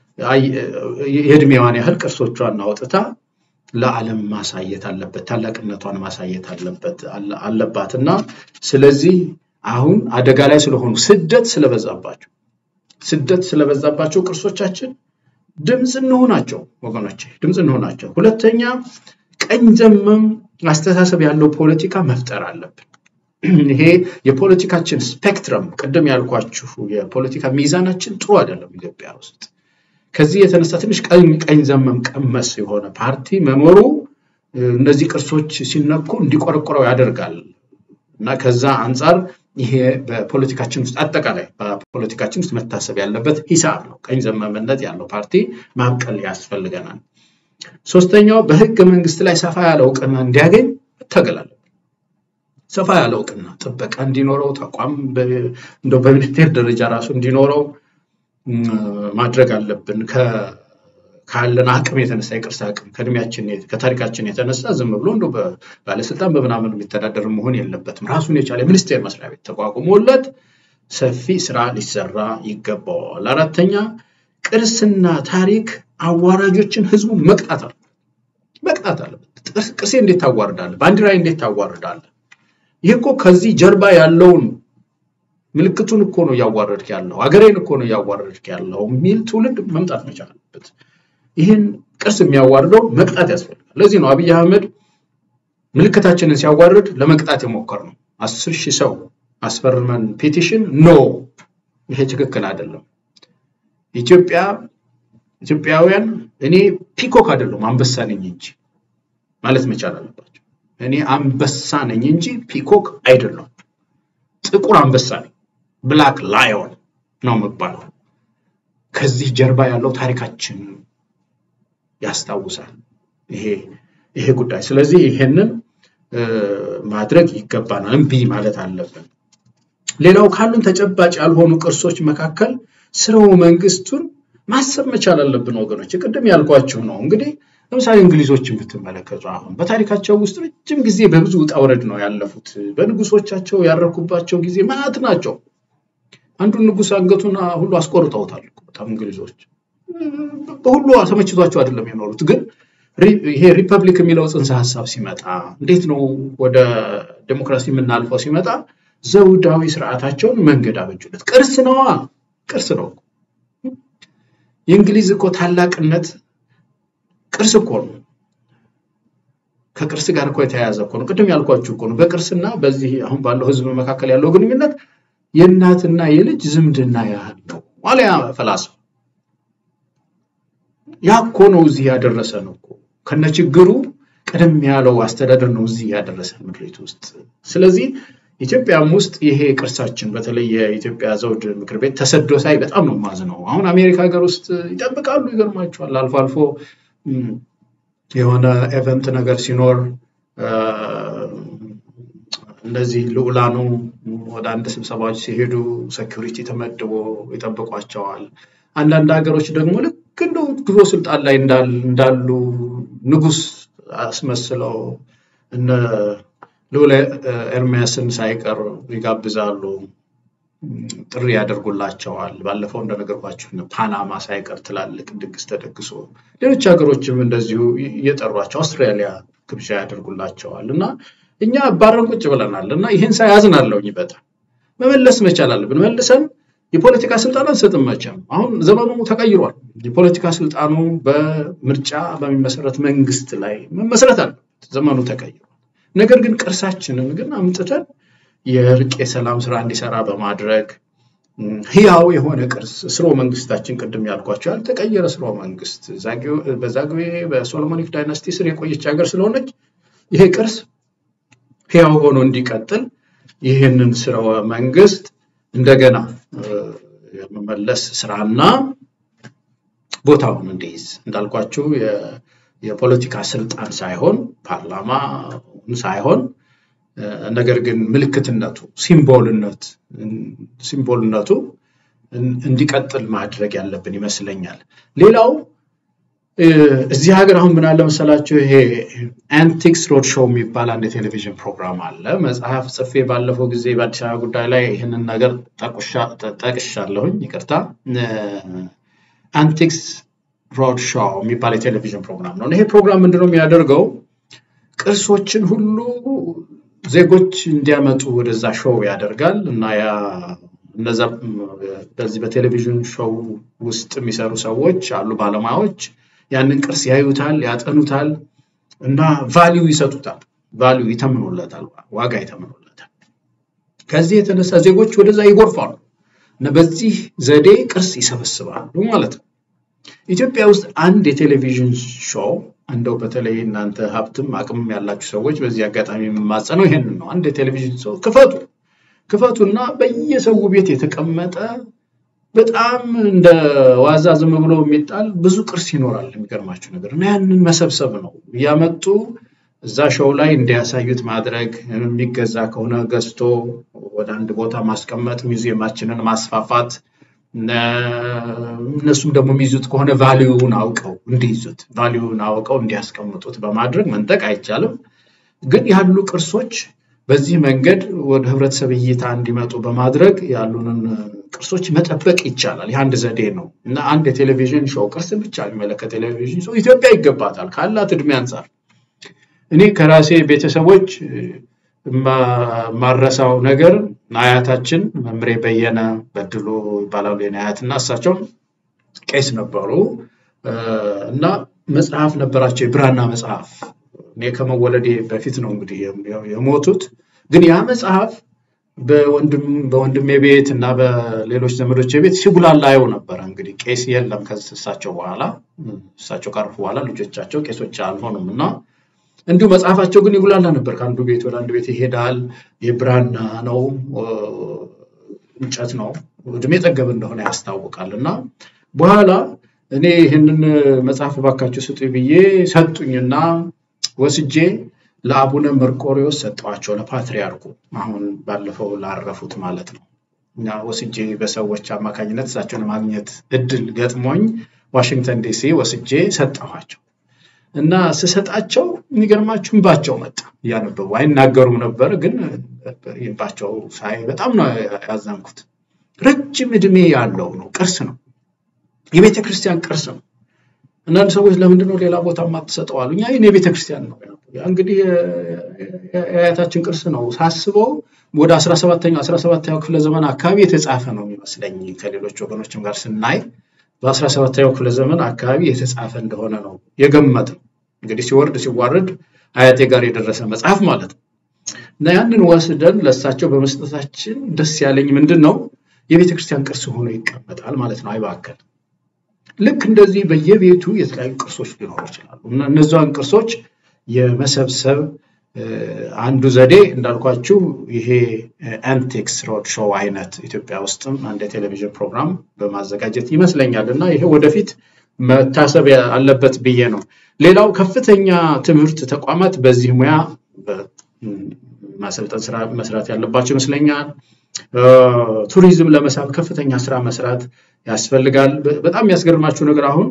የእድሜዋን ያህል ቅርሶቿን አውጥታ ለዓለም ማሳየት አለበት፣ ታላቅነቷን ማሳየት አለበት አለባት እና ስለዚህ አሁን አደጋ ላይ ስለሆኑ ስደት ስለበዛባቸው ስደት ስለበዛባቸው ቅርሶቻችን ድምፅ እንሆናቸው ወገኖች፣ ድምፅ እንሆናቸው። ሁለተኛ ቀኝ ዘመም አስተሳሰብ ያለው ፖለቲካ መፍጠር አለብን። ይሄ የፖለቲካችን ስፔክትረም ቅድም ያልኳችሁ የፖለቲካ ሚዛናችን ጥሩ አይደለም ኢትዮጵያ ውስጥ። ከዚህ የተነሳ ትንሽ ቀኝ ቀኝ ዘመም ቀመስ የሆነ ፓርቲ መኖሩ እነዚህ ቅርሶች ሲነኩ እንዲቆረቆረው ያደርጋል እና ከዛ አንጻር ይሄ በፖለቲካችን ውስጥ አጠቃላይ በፖለቲካችን ውስጥ መታሰብ ያለበት ሂሳብ ነው። ቀኝ ዘመምነት ያለው ፓርቲ ማብቀል ያስፈልገናል። ሶስተኛው በህገ መንግስት ላይ ሰፋ ያለ እውቅና እንዲያገኝ መታገል አለብን። ሰፋ ያለ እውቅና ጥበቃ እንዲኖረው ተቋም እንደው በሚኒስቴር ደረጃ ራሱ እንዲኖረው ማድረግ አለብን። ካለን አቅም የተነሳ የቅርስ አቅም ከእድሜያችን ከታሪካችን የተነሳ ዝም ብሎ እንደ ባለስልጣን በምናምን የሚተዳደር መሆን የለበትም። ራሱን የቻለ የሚኒስቴር መስሪያ ቤት ተቋቁሞለት ሰፊ ስራ ሊሰራ ይገባዋል። አራተኛ ቅርስና ታሪክ አዋራጆችን ህዝቡ መቅጣት አለበት መቅጣት አለበት። ቅርሴ እንዴት ታዋርዳለህ? ባንዲራዬ እንዴት ታዋርዳለህ? ይህ እኮ ከዚህ ጀርባ ያለውን ምልክቱን እኮ ነው እያዋረድክ ያለው፣ ሀገሬን እኮ ነው እያዋረድክ ያለው የሚል ትውልድ መምጣት መቻል አለበት። ይህን ቅርስ የሚያዋርደው መቅጣት ያስፈልጋል። ለዚህ ነው አብይ አህመድ ምልክታችንን ሲያዋርድ ለመቅጣት የሞከር ነው። አስር ሺህ ሰው አስፈርመን ፔቲሽን ኖ ይሄ ትክክል አይደለም። ኢትዮጵያ ኢትዮጵያውያን እኔ ፒኮክ አይደለም አንበሳ ነኝ እንጂ ማለት መቻል አለባቸው። እኔ አንበሳ ነኝ እንጂ ፒኮክ አይደለም። ጥቁር አንበሳ ነኝ፣ ብላክ ላዮን ነው የምባለው። ከዚህ ጀርባ ያለው ታሪካችን ያስታውሳል ይሄ ይሄ ጉዳይ። ስለዚህ ይሄንን ማድረግ ይገባናል፣ እምቢ ማለት አለብን። ሌላው ካሉን ተጨባጭ ያልሆኑ ቅርሶች መካከል ስርወ መንግስቱን ማሰብ መቻል አለብን ወገኖች። ቅድም ያልኳችሁ ነው እንግዲህ ለምሳሌ እንግሊዞችን ብትመለከቱ አሁን በታሪካቸው ውስጥ ረጅም ጊዜ በብዙ ውጣ ውረድ ነው ያለፉት። በንጉሶቻቸው ያረኩባቸው ጊዜ ማዕት ናቸው። አንዱን ንጉስ አንገቱን ሁሉ አስቆርጠውታል። በጣም እንግሊዞች በሁሉ ተመችቷቸው አይደለም የኖሩት። ግን ይሄ ሪፐብሊክ የሚለው ጽንሰ ሀሳብ ሲመጣ እንዴት ነው ወደ ዴሞክራሲ የምናልፈው ሲመጣ ዘውዳዊ ስርዓታቸውን መንገድ አበጁለት። ቅርስ ነዋ፣ ቅርስ ነው። የእንግሊዝ እኮ ታላቅነት ቅርስ እኮ ነው። ከቅርስ ጋር እኮ የተያያዘ እኮ ነው። ቅድም ያልኳችሁ እኮ ነው። በቅርስና በዚህ አሁን ባለው ህዝብ መካከል ያለው ግንኙነት የእናትና የልጅ ዝምድና ያህል ነው ዋልያ ፈላስፋ። ያ እኮ ነው እዚህ ያደረሰን እኮ ከነ ችግሩ ቀደም ያለው አስተዳደር ነው እዚህ ያደረሰን ምድሪት ውስጥ። ስለዚህ ኢትዮጵያም ውስጥ ይሄ ቅርሳችን በተለይ የኢትዮጵያ ዘውድ ምክር ቤት ተሰዶ ሳይ በጣም ነው የማዝነው። አሁን አሜሪካ ሀገር ውስጥ ይጠብቃሉ፣ ይገርማቸዋል። አልፎ አልፎ የሆነ ኤቨንት ነገር ሲኖር እነዚህ ልዑላኑ ወደ አንድ ስብሰባዎች ሲሄዱ ሴኪሪቲ ተመድቦ ይጠብቋቸዋል። አንዳንድ ሀገሮች ደግሞ ልክ እንደው ድሮ ስልጣን ላይ እንዳሉ ንጉስ አስመስለው እነ ልዑል ኤርሚያስን ሳይቀር ይጋብዛሉ፣ ጥሪ ያደርጉላቸዋል። ባለፈው እንደነገርኳችሁ ፓናማ ሳይቀር ትላልቅ ድግስ ተደግሶ ሌሎች ሀገሮችም እንደዚሁ እየጠሯቸው አውስትራሊያ ግብዣ ያደርጉላቸዋል እና እኛ ባረን ቁጭ ብለናል እና ይህን ሳያዝናለሁኝ በጣም መመለስ መቻል አለብን። መልሰን የፖለቲካ ስልጣን አንሰጥም መቼም። አሁን ዘመኑ ተቀይሯል። የፖለቲካ ስልጣኑ በምርጫ በሚመሰረት መንግስት ላይ መመስረት አለበት። ዘመኑ ተቀይሯል። ነገር ግን ቅርሳችንን ግን አምጥተን የእርቅ የሰላም ስራ እንዲሰራ በማድረግ ህያው የሆነ ቅርስ ስርወ መንግስታችን ቅድም ያልኳቸው ያልተቀየረ ስርወ መንግስት በዛግዌ በሶሎሞኒክ ዳይናስቲ ስር የቆየች ሀገር ስለሆነች ይሄ ቅርስ ህያው ሆኖ እንዲቀጥል ይህንን ስርወ መንግስት እንደገና የመመለስ ስራና ቦታውን እንዲይዝ እንዳልኳችሁ የፖለቲካ ስልጣን ሳይሆን ፓርላማውን ሳይሆን ነገር ግን ምልክትነቱ ሲምቦልነት ሲምቦልነቱ እንዲቀጥል ማድረግ ያለብን ይመስለኛል። ሌላው እዚህ ሀገር አሁን ምን አለ መሰላችሁ፣ ይሄ አንቲክስ ሮድ ሾው የሚባል አንድ የቴሌቪዥን ፕሮግራም አለ። መጽሐፍ ጽፌ ባለፈው ጊዜ በአዲስ አበባ ጉዳይ ላይ ይህንን ነገር ጠቅሻለሁኝ። ይቅርታ። አንቲክስ ሮድ ሾው የሚባል የቴሌቪዥን ፕሮግራም ነው። ይሄ ፕሮግራም ምንድነው የሚያደርገው? ቅርሶችን ሁሉ ዜጎች እንዲያመጡ ወደዛ ሾው ያደርጋል እና ያ እነዛ በዚህ በቴሌቪዥን ሾው ውስጥ የሚሰሩ ሰዎች አሉ፣ ባለሙያዎች ያንን ቅርስ ያዩታል፣ ያጠኑታል እና ቫሊዩ ይሰጡታል፣ ቫሊዩ ይተምኑለታል፣ ዋጋ ይተምኑለታል። ከዚህ የተነሳ ዜጎች ወደዛ ይጎርፋሉ እና በዚህ ዘዴ ቅርስ ይሰበስባሉ ማለት ነው። ኢትዮጵያ ውስጥ አንድ የቴሌቪዥን ሾው እንደው በተለይ እናንተ ሀብትም አቅምም ያላችሁ ሰዎች በዚህ አጋጣሚ የምማጸነው ይሄንን ነው። አንድ የቴሌቪዥን ሾው ክፈቱ ክፈቱና በየሰው ቤት የተቀመጠ በጣም እንደ ዋዛ ዝም ብሎ የሚጣል ብዙ ቅርስ ይኖራል። የሚገርማችሁ ነገር እና ያንን መሰብሰብ ነው እያመጡ እዛ ሾው ላይ እንዲያሳዩት ማድረግ፣ የሚገዛ ከሆነ ገዝቶ ወደ አንድ ቦታ ማስቀመጥ፣ ሚውዚየማችንን ማስፋፋት እነሱም ደግሞ የሚይዙት ከሆነ ቫሊዩውን አውቀው እንዲይዙት ቫሊዩውን አውቀው እንዲያስቀምጡት በማድረግ መንጠቅ አይቻልም። ግን ያሉ ቅርሶች በዚህ መንገድ ወደ ህብረተሰብ እይታ እንዲመጡ በማድረግ ያሉንን ቅርሶች መጠበቅ ይቻላል። ይህ አንድ ዘዴ ነው እና አንድ የቴሌቪዥን ሾው ቅርስን ብቻ የሚመለከት ቴሌቪዥን ሾው ኢትዮጵያ ይገባታል ካላት እድሜ አንጻር። እኔ ከራሴ ቤተሰቦች ማረሳው ነገር አያታችን መምሬ በየነ በድሎ ይባላሉ የኔ አያት እና እሳቸው ቄስ ነበሩ እና መጽሐፍ ነበራቸው የብራና መጽሐፍ እኔ ከመወለዴ በፊት ነው እንግዲህ የሞቱት። ግን ያ መጽሐፍ በወንድሜ ቤት እና በሌሎች ዘመዶች ቤት ሲጉላላ አየው ነበረ። እንግዲህ ቄስ የለም ከእሳቸው በኋላ እሳቸው ካረፉ በኋላ ልጆቻቸው ቄሶች አልሆኑም እና እንዲሁ መጽሐፋቸው ግን ይጉላላ ነበር። ከአንዱ ቤት ወደ አንዱ ቤት ይሄዳል። የብራና ነው፣ እንጨት ነው፣ እድሜ ጠገብ እንደሆነ ያስታውቃል እና በኋላ እኔ ይህንን መጽሐፍ እባካችሁ ስጡኝ ብዬ ሰጡኝና ወስጄ ለአቡነ መርቆሪዎስ ሰጠዋቸው፣ ለፓትሪያርኩ አሁን ባለፈው ላረፉት ማለት ነው። እና ወስጄ በሰዎች አማካኝነት እሳቸውን ማግኘት እድል ገጥሞኝ ዋሽንግተን ዲሲ ወስጄ ሰጠኋቸው እና ስሰጣቸው የሚገርማችሁ እንባቸው መጣ። እያነበቡ አይናገሩም ነበር፣ ግን እንባቸው ሳይ በጣም ነው ያዘንኩት። ረጅም እድሜ ያለው ነው፣ ቅርስ ነው፣ የቤተ ክርስቲያን ቅርስ ነው። አንዳንድ ሰዎች ለምንድን ነው ሌላ ቦታ የማትሰጠው አሉ። እኛ ይህን የቤተ ክርስቲያን ነው እንግዲህ የአያታችን ቅርስ ነው ሳስበው ወደ አስራ ሰባተኛው አስራ ሰባተኛው ክፍለ ዘመን አካባቢ የተጻፈ ነው የሚመስለኝ ከሌሎች ወገኖችም ጋር ስናይ በአስራ ሰባተኛው ክፍለ ዘመን አካባቢ የተጻፈ እንደሆነ ነው የገመት ነው። እንግዲህ ሲወርድ ሲዋረድ አያቴ ጋር የደረሰ መጽሐፍ ማለት ነው እና ያንን ወስደን ለእሳቸው በመስጠታችን ደስ ያለኝ ምንድን ነው የቤተ ክርስቲያን ቅርስ ሆኖ ይቀመጣል ማለት ነው፣ አይባከል። ልክ እንደዚህ በየቤቱ የተለያዩ ቅርሶች ሊኖሩ ይችላሉ እና እነዚያን ቅርሶች የመሰብሰብ አንዱ ዘዴ እንዳልኳችሁ ይሄ አንቲክስ ሮድ ሾው አይነት ኢትዮጵያ ውስጥም አንድ የቴሌቪዥን ፕሮግራም በማዘጋጀት ይመስለኛል እና ይሄ ወደፊት መታሰብ አለበት ብዬ ነው። ሌላው ከፍተኛ ትምህርት ተቋማት በዚህ ሙያ ማሰልጠን ስራ መስራት ያለባቸው ይመስለኛል። ቱሪዝም ለመሳብ ከፍተኛ ስራ መስራት ያስፈልጋል። በጣም የሚያስገርማችሁ ነገር አሁን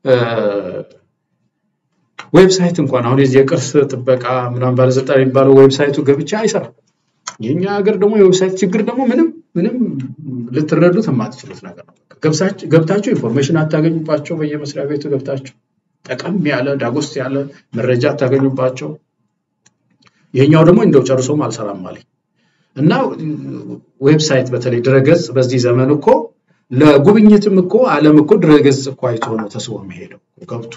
ዌብሳይት እንኳን አሁን የዚህ የቅርስ ጥበቃ ምናምን ባለስልጣን የሚባለው ዌብሳይቱ ገብቻ አይሰራም። የኛ ሀገር ደግሞ የዌብሳይት ችግር ደግሞ ምንም ምንም ልትረዱት የማትችሉት ነገር ነው። ገብታችሁ ኢንፎርሜሽን አታገኙባቸው። በየመስሪያ ቤቱ ገብታችሁ ጠቀም ያለ ዳጎስ ያለ መረጃ አታገኙባቸው። ይሄኛው ደግሞ እንደው ጨርሶም አልሰራም አለኝ እና ዌብሳይት በተለይ ድረገጽ በዚህ ዘመን እኮ ለጉብኝትም እኮ ዓለም እኮ ድረገጽ እኮ አይቶ ነው ተስቦ የሚሄደው ገብቶ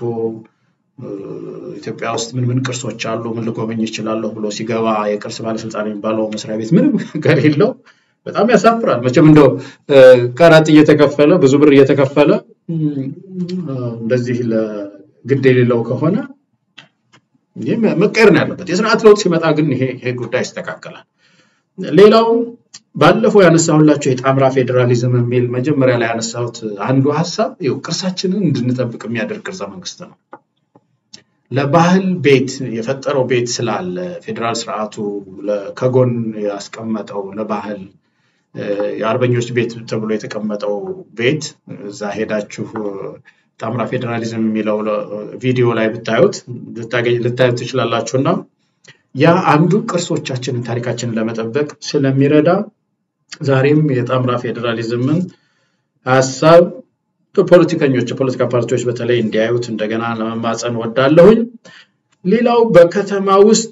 ኢትዮጵያ ውስጥ ምን ምን ቅርሶች አሉ፣ ምን ልጎበኝ ይችላለሁ ብሎ ሲገባ የቅርስ ባለስልጣን የሚባለው መስሪያ ቤት ምንም ነገር የለው። በጣም ያሳፍራል። መቼም እንደው ቀረጥ እየተከፈለ ብዙ ብር እየተከፈለ እንደዚህ ለግድ የሌለው ከሆነ ይህ መቀየር ነው ያለበት። የስርዓት ለውጥ ሲመጣ ግን ይሄ ይሄ ጉዳይ ይስተካከላል። ሌላው ባለፈው ያነሳሁላቸው የጣምራ ፌዴራሊዝም የሚል መጀመሪያ ላይ ያነሳሁት አንዱ ሀሳብ ይኸው ቅርሳችንን እንድንጠብቅ የሚያደርግ ቅርጸ መንግስት ነው። ለባህል ቤት የፈጠረው ቤት ስላለ ፌዴራል ስርዓቱ ከጎን ያስቀመጠው ለባህል የአርበኞች ቤት ተብሎ የተቀመጠው ቤት እዛ ሄዳችሁ ጣምራ ፌዴራሊዝም የሚለው ቪዲዮ ላይ ብታዩት ልታዩት ትችላላችሁ እና ያ አንዱ ቅርሶቻችንን ታሪካችንን ለመጠበቅ ስለሚረዳ ዛሬም የጣምራ ፌዴራሊዝምን ሀሳብ ፖለቲከኞች የፖለቲካ ፓርቲዎች በተለይ እንዲያዩት እንደገና ለመማፀን ወዳለሁኝ። ሌላው በከተማ ውስጥ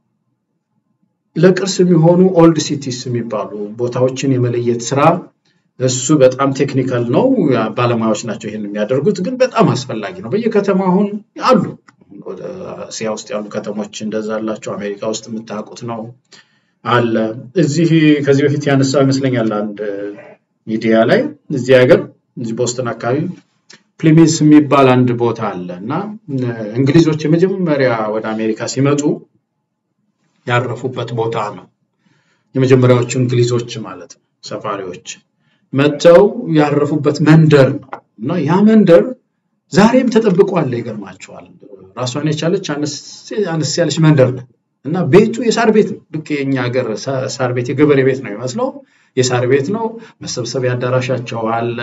ለቅርስ የሚሆኑ ኦልድ ሲቲስ የሚባሉ ቦታዎችን የመለየት ስራ እሱ በጣም ቴክኒካል ነው። ባለሙያዎች ናቸው ይህን የሚያደርጉት፣ ግን በጣም አስፈላጊ ነው። በየከተማ አሁን አሉ። እስያ ውስጥ ያሉ ከተሞች እንደዛ አላቸው። አሜሪካ ውስጥ የምታውቁት ነው አለ። እዚህ ከዚህ በፊት ያነሳው ይመስለኛል አንድ ሚዲያ ላይ እዚህ ሀገር እዚህ ቦስተን አካባቢ ፕሊሚስ የሚባል አንድ ቦታ አለ እና እንግሊዞች የመጀመሪያ ወደ አሜሪካ ሲመጡ ያረፉበት ቦታ ነው። የመጀመሪያዎቹ እንግሊዞች ማለት ነው ሰፋሪዎች መጥተው ያረፉበት መንደር ነው እና ያ መንደር ዛሬም ተጠብቋል። ይገርማቸዋል። ራሷን የቻለች አነስ ያለች መንደር ነው እና ቤቱ የሳር ቤት ነው። ልክ የኛ ሀገር ሳር ቤት የገበሬ ቤት ነው የሚመስለው። የሳር ቤት ነው። መሰብሰቢያ አዳራሻቸው አለ።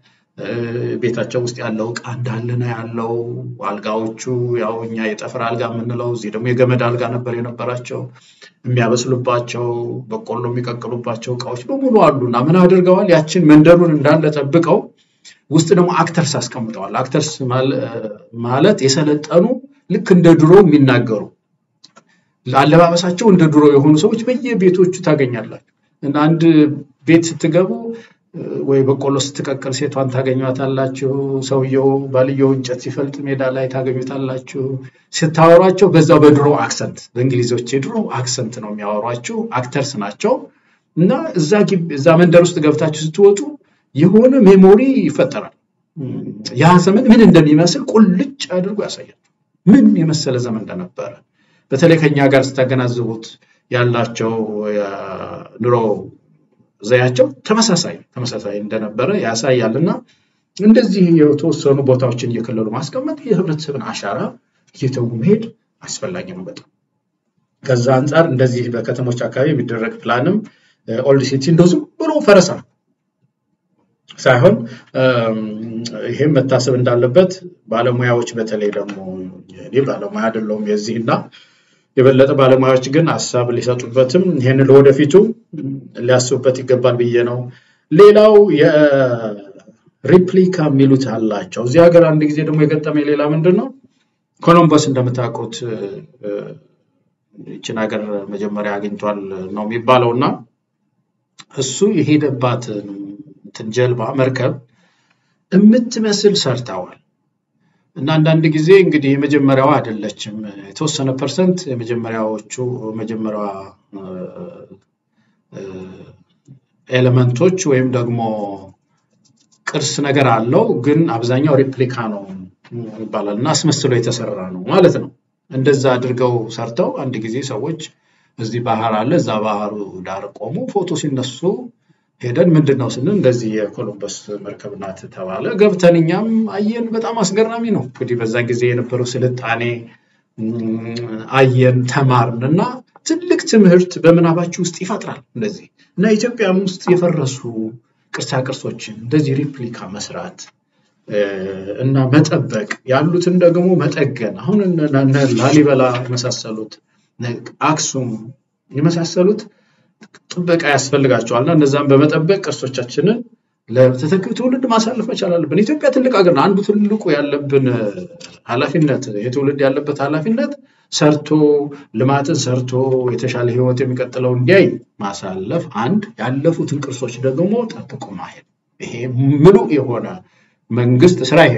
ቤታቸው ውስጥ ያለው እቃ እንዳለ ነው ያለው። አልጋዎቹ ያው እኛ የጠፍር አልጋ የምንለው እዚህ ደግሞ የገመድ አልጋ ነበር የነበራቸው። የሚያበስሉባቸው በቆሎ የሚቀቅሉባቸው እቃዎች በሙሉ አሉ እና ምን አድርገዋል? ያችን መንደሩን እንዳለ ጠብቀው ውስጥ ደግሞ አክተርስ አስቀምጠዋል። አክተርስ ማለት የሰለጠኑ ልክ እንደ ድሮ የሚናገሩ አለባበሳቸው እንደ ድሮ የሆኑ ሰዎች በየቤቶቹ ታገኛላችሁ እና አንድ ቤት ስትገቡ ወይ በቆሎ ስትቀቅል ሴቷን ታገኟታላችሁ። ሰውየው ባልየው እንጨት ሲፈልጥ ሜዳ ላይ ታገኙታላችሁ። ስታወሯቸው በዛው በድሮ አክሰንት በእንግሊዞች የድሮ አክሰንት ነው የሚያወሯችሁ። አክተርስ ናቸው እና እዛ እዛ መንደር ውስጥ ገብታችሁ ስትወጡ የሆነ ሜሞሪ ይፈጠራል። ያ ዘመን ምን እንደሚመስል ቁልጭ አድርጎ ያሳያል። ምን የመሰለ ዘመን እንደነበረ በተለይ ከኛ ጋር ስታገናዝቡት ያላቸው ኑሮ ዘያቸው ተመሳሳይ ተመሳሳይ እንደነበረ ያሳያል እና እንደዚህ የተወሰኑ ቦታዎችን እየከለሉ ማስቀመጥ የህብረተሰብን አሻራ እየተዉ መሄድ አስፈላጊ ነው በጣም ከዛ አንጻር እንደዚህ በከተሞች አካባቢ የሚደረግ ፕላንም ኦልድ ሲቲ እንደው ዝም ብሎ ፈረሳ ሳይሆን ይህም መታሰብ እንዳለበት ባለሙያዎች በተለይ ደግሞ እኔ ባለሙያ አይደለሁም የዚህ እና የበለጠ ባለሙያዎች ግን ሀሳብ ሊሰጡበትም ይህን ለወደፊቱ ሊያስቡበት ይገባል ብዬ ነው። ሌላው የሪፕሊካ የሚሉት አላቸው። እዚህ ሀገር አንድ ጊዜ ደግሞ የገጠመኝ ሌላ ምንድን ነው ኮሎምበስ እንደምታውቁት ይችን ሀገር መጀመሪያ አግኝቷል ነው የሚባለው እና እሱ የሄደባት እንትን ጀልባ መርከብ የምትመስል ሰርተዋል። እና አንዳንድ ጊዜ እንግዲህ የመጀመሪያዋ አይደለችም። የተወሰነ ፐርሰንት የመጀመሪያዎቹ መጀመሪያዋ ኤሌመንቶች ወይም ደግሞ ቅርስ ነገር አለው፣ ግን አብዛኛው ሪፕሊካ ነው ይባላል እና አስመስሎ የተሰራ ነው ማለት ነው። እንደዛ አድርገው ሰርተው አንድ ጊዜ ሰዎች እዚህ ባህር አለ እዛ ባህሩ ዳር ቆሙ ፎቶ ሲነሱ ሄደን ምንድን ነው ስንል እንደዚህ የኮሎምበስ መርከብ ናት ተባለ። ገብተን እኛም አየን። በጣም አስገራሚ ነው። እንግዲህ በዛ ጊዜ የነበረው ስልጣኔ አየን፣ ተማርን እና ትልቅ ትምህርት በምናባችሁ ውስጥ ይፈጥራል እንደዚህ እና ኢትዮጵያም ውስጥ የፈረሱ ቅርሳ ቅርሶችን እንደዚህ ሪፕሊካ መስራት እና መጠበቅ ያሉትን ደግሞ መጠገን አሁን ላሊበላ የመሳሰሉት አክሱም የመሳሰሉት ጥበቃ ያስፈልጋቸዋል እና እነዛን በመጠበቅ ቅርሶቻችንን ለተተኪው ትውልድ ማሳለፍ መቻል አለብን። ኢትዮጵያ ትልቅ ሀገር ነው። አንዱ ትልቁ ያለብን ኃላፊነት የትውልድ ያለበት ኃላፊነት ሰርቶ ልማትን ሰርቶ የተሻለ ሕይወት የሚቀጥለው እንዲያይ ማሳለፍ አንድ፣ ያለፉትን ቅርሶች ደግሞ ጠብቆ ማሄድ ይሄ ምሉ የሆነ መንግስት ስራ ይሄ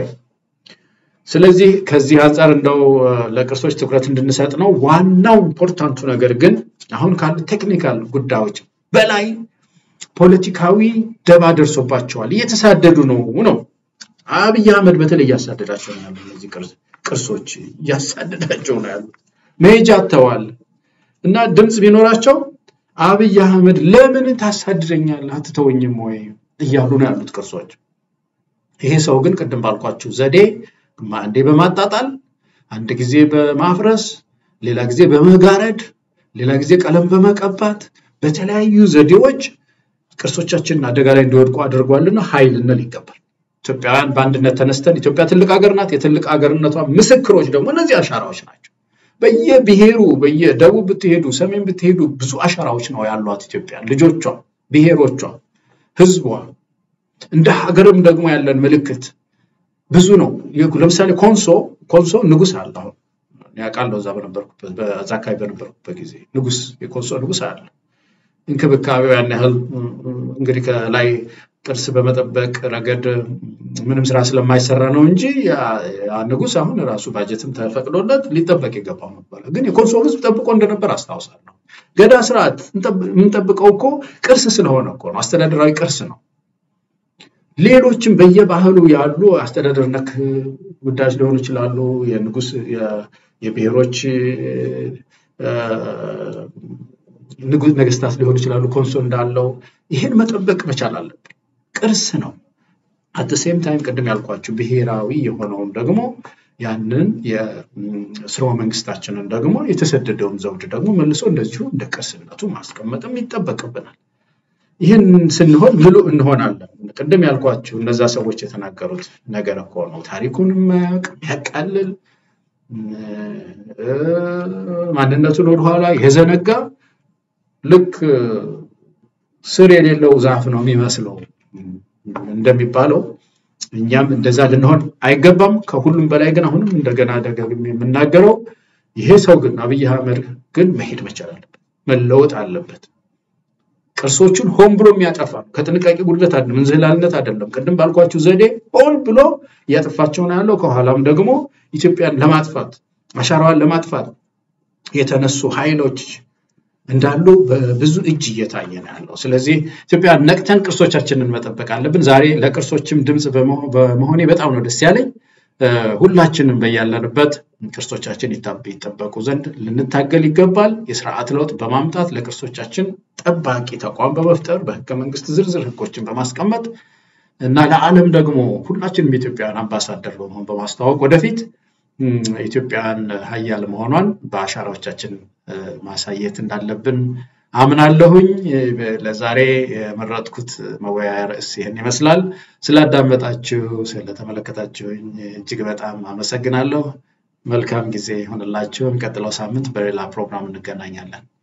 ስለዚህ ከዚህ አንጻር እንደው ለቅርሶች ትኩረት እንድንሰጥ ነው። ዋናው ኢምፖርታንቱ ነገር ግን አሁን ካሉ ቴክኒካል ጉዳዮች በላይ ፖለቲካዊ ደባ ደርሶባቸዋል፣ እየተሳደዱ ነው ነው አብይ አህመድ በተለይ እያሳደዳቸው ነው ያሉ እነዚህ ቅርሶች እያሳደዳቸው ነው ያሉት። መሄጃ አጥተዋል እና ድምፅ ቢኖራቸው አብይ አህመድ ለምን ታሳድደኛለህ አትተወኝም ወይ እያሉ ነው ያሉት ቅርሶች። ይሄ ሰው ግን ቅድም ባልኳችሁ ዘዴ አንዴ በማጣጣል አንድ ጊዜ በማፍረስ ሌላ ጊዜ በመጋረድ ሌላ ጊዜ ቀለም በመቀባት በተለያዩ ዘዴዎች ቅርሶቻችንን አደጋ ላይ እንዲወድቁ አድርጓልና ኃይል ልንል ይገባል። ኢትዮጵያውያን በአንድነት ተነስተን ኢትዮጵያ ትልቅ ሀገር ናት። የትልቅ ሀገርነቷ ምስክሮች ደግሞ እነዚህ አሻራዎች ናቸው። በየብሔሩ በየደቡብ ብትሄዱ፣ ሰሜን ብትሄዱ ብዙ አሻራዎች ነው ያሏት ኢትዮጵያ ልጆቿ፣ ብሔሮቿ፣ ህዝቧ እንደ ሀገርም ደግሞ ያለን ምልክት ብዙ ነው። ለምሳሌ ኮንሶ ኮንሶ ንጉስ አለ። አሁን ያውቃለሁ እዛ በነበርኩበት በዛ አካባቢ በነበርኩበት ጊዜ ንጉስ የኮንሶ ንጉስ አለ። እንክብካቤው ያን ያህል እንግዲህ ከላይ ቅርስ በመጠበቅ ረገድ ምንም ስራ ስለማይሰራ ነው እንጂ ያ ንጉስ አሁን ራሱ ባጀትም ተፈቅዶለት ሊጠበቅ ይገባው ነበረ። ግን የኮንሶ ህዝብ ጠብቆ እንደነበር አስታውሳለሁ። ገዳ ስርዓት የምንጠብቀው እኮ ቅርስ ስለሆነ እኮ ነው። አስተዳደራዊ ቅርስ ነው። ሌሎችም በየባህሉ ያሉ አስተዳደር ነክ ጉዳዮች ሊሆኑ ይችላሉ። የንጉስ የብሔሮች ነገስታት ሊሆኑ ይችላሉ። ኮንሶ እንዳለው ይህን መጠበቅ መቻል አለብን። ቅርስ ነው። አት ሴም ታይም ቅድም ያልኳችሁ ብሔራዊ የሆነውን ደግሞ ያንን የስርወ መንግስታችንን ደግሞ የተሰደደውን ዘውድ ደግሞ መልሶ እንደዚሁ እንደ ቅርስነቱ ማስቀመጥም ይጠበቅብናል። ይህን ስንሆን ምሉእ እንሆናለን። ቅድም ያልኳችሁ እነዛ ሰዎች የተናገሩት ነገር እኮ ነው። ታሪኩን የማያውቅ የሚያቃልል ማንነቱን ወደኋላ የዘነጋ ልክ ስር የሌለው ዛፍ ነው የሚመስለው እንደሚባለው እኛም እንደዛ ልንሆን አይገባም። ከሁሉም በላይ ግን አሁንም እንደገና ደጋግሜ የምናገረው ይሄ ሰው ግን አብይ አህመድ ግን መሄድ መቻል አለበት፣ መለወጥ አለበት። ቅርሶቹን ሆን ብሎ የሚያጠፋ ከጥንቃቄ ጉድለት አይደለም፣ እንዝህላልነት አይደለም። ቅድም ባልኳችሁ ዘዴ ሆን ብሎ እያጠፋቸው ነው ያለው። ከኋላም ደግሞ ኢትዮጵያን ለማጥፋት አሻራዋን ለማጥፋት የተነሱ ኃይሎች እንዳሉ በብዙ እጅ እየታየ ነው ያለው። ስለዚህ ኢትዮጵያ ነቅተን ቅርሶቻችንን መጠበቅ አለብን። ዛሬ ለቅርሶችም ድምፅ በመሆኔ በጣም ነው ደስ ያለኝ። ሁላችንም በያለንበት ቅርሶቻችን ይጠበቁ ዘንድ ልንታገል ይገባል። የስርዓት ለውጥ በማምጣት ለቅርሶቻችን ጠባቂ ተቋም በመፍጠር በህገ መንግስት ዝርዝር ህጎችን በማስቀመጥ እና ለዓለም ደግሞ ሁላችንም የኢትዮጵያን አምባሳደር በመሆን በማስተዋወቅ ወደፊት ኢትዮጵያን ሀያል መሆኗን በአሻራዎቻችን ማሳየት እንዳለብን አምናለሁኝ። ለዛሬ የመረጥኩት መወያያ ርዕስ ይህን ይመስላል። ስላዳመጣችሁ፣ ስለተመለከታችሁኝ እጅግ በጣም አመሰግናለሁ። መልካም ጊዜ ይሆንላችሁ። የሚቀጥለው ሳምንት በሌላ ፕሮግራም እንገናኛለን።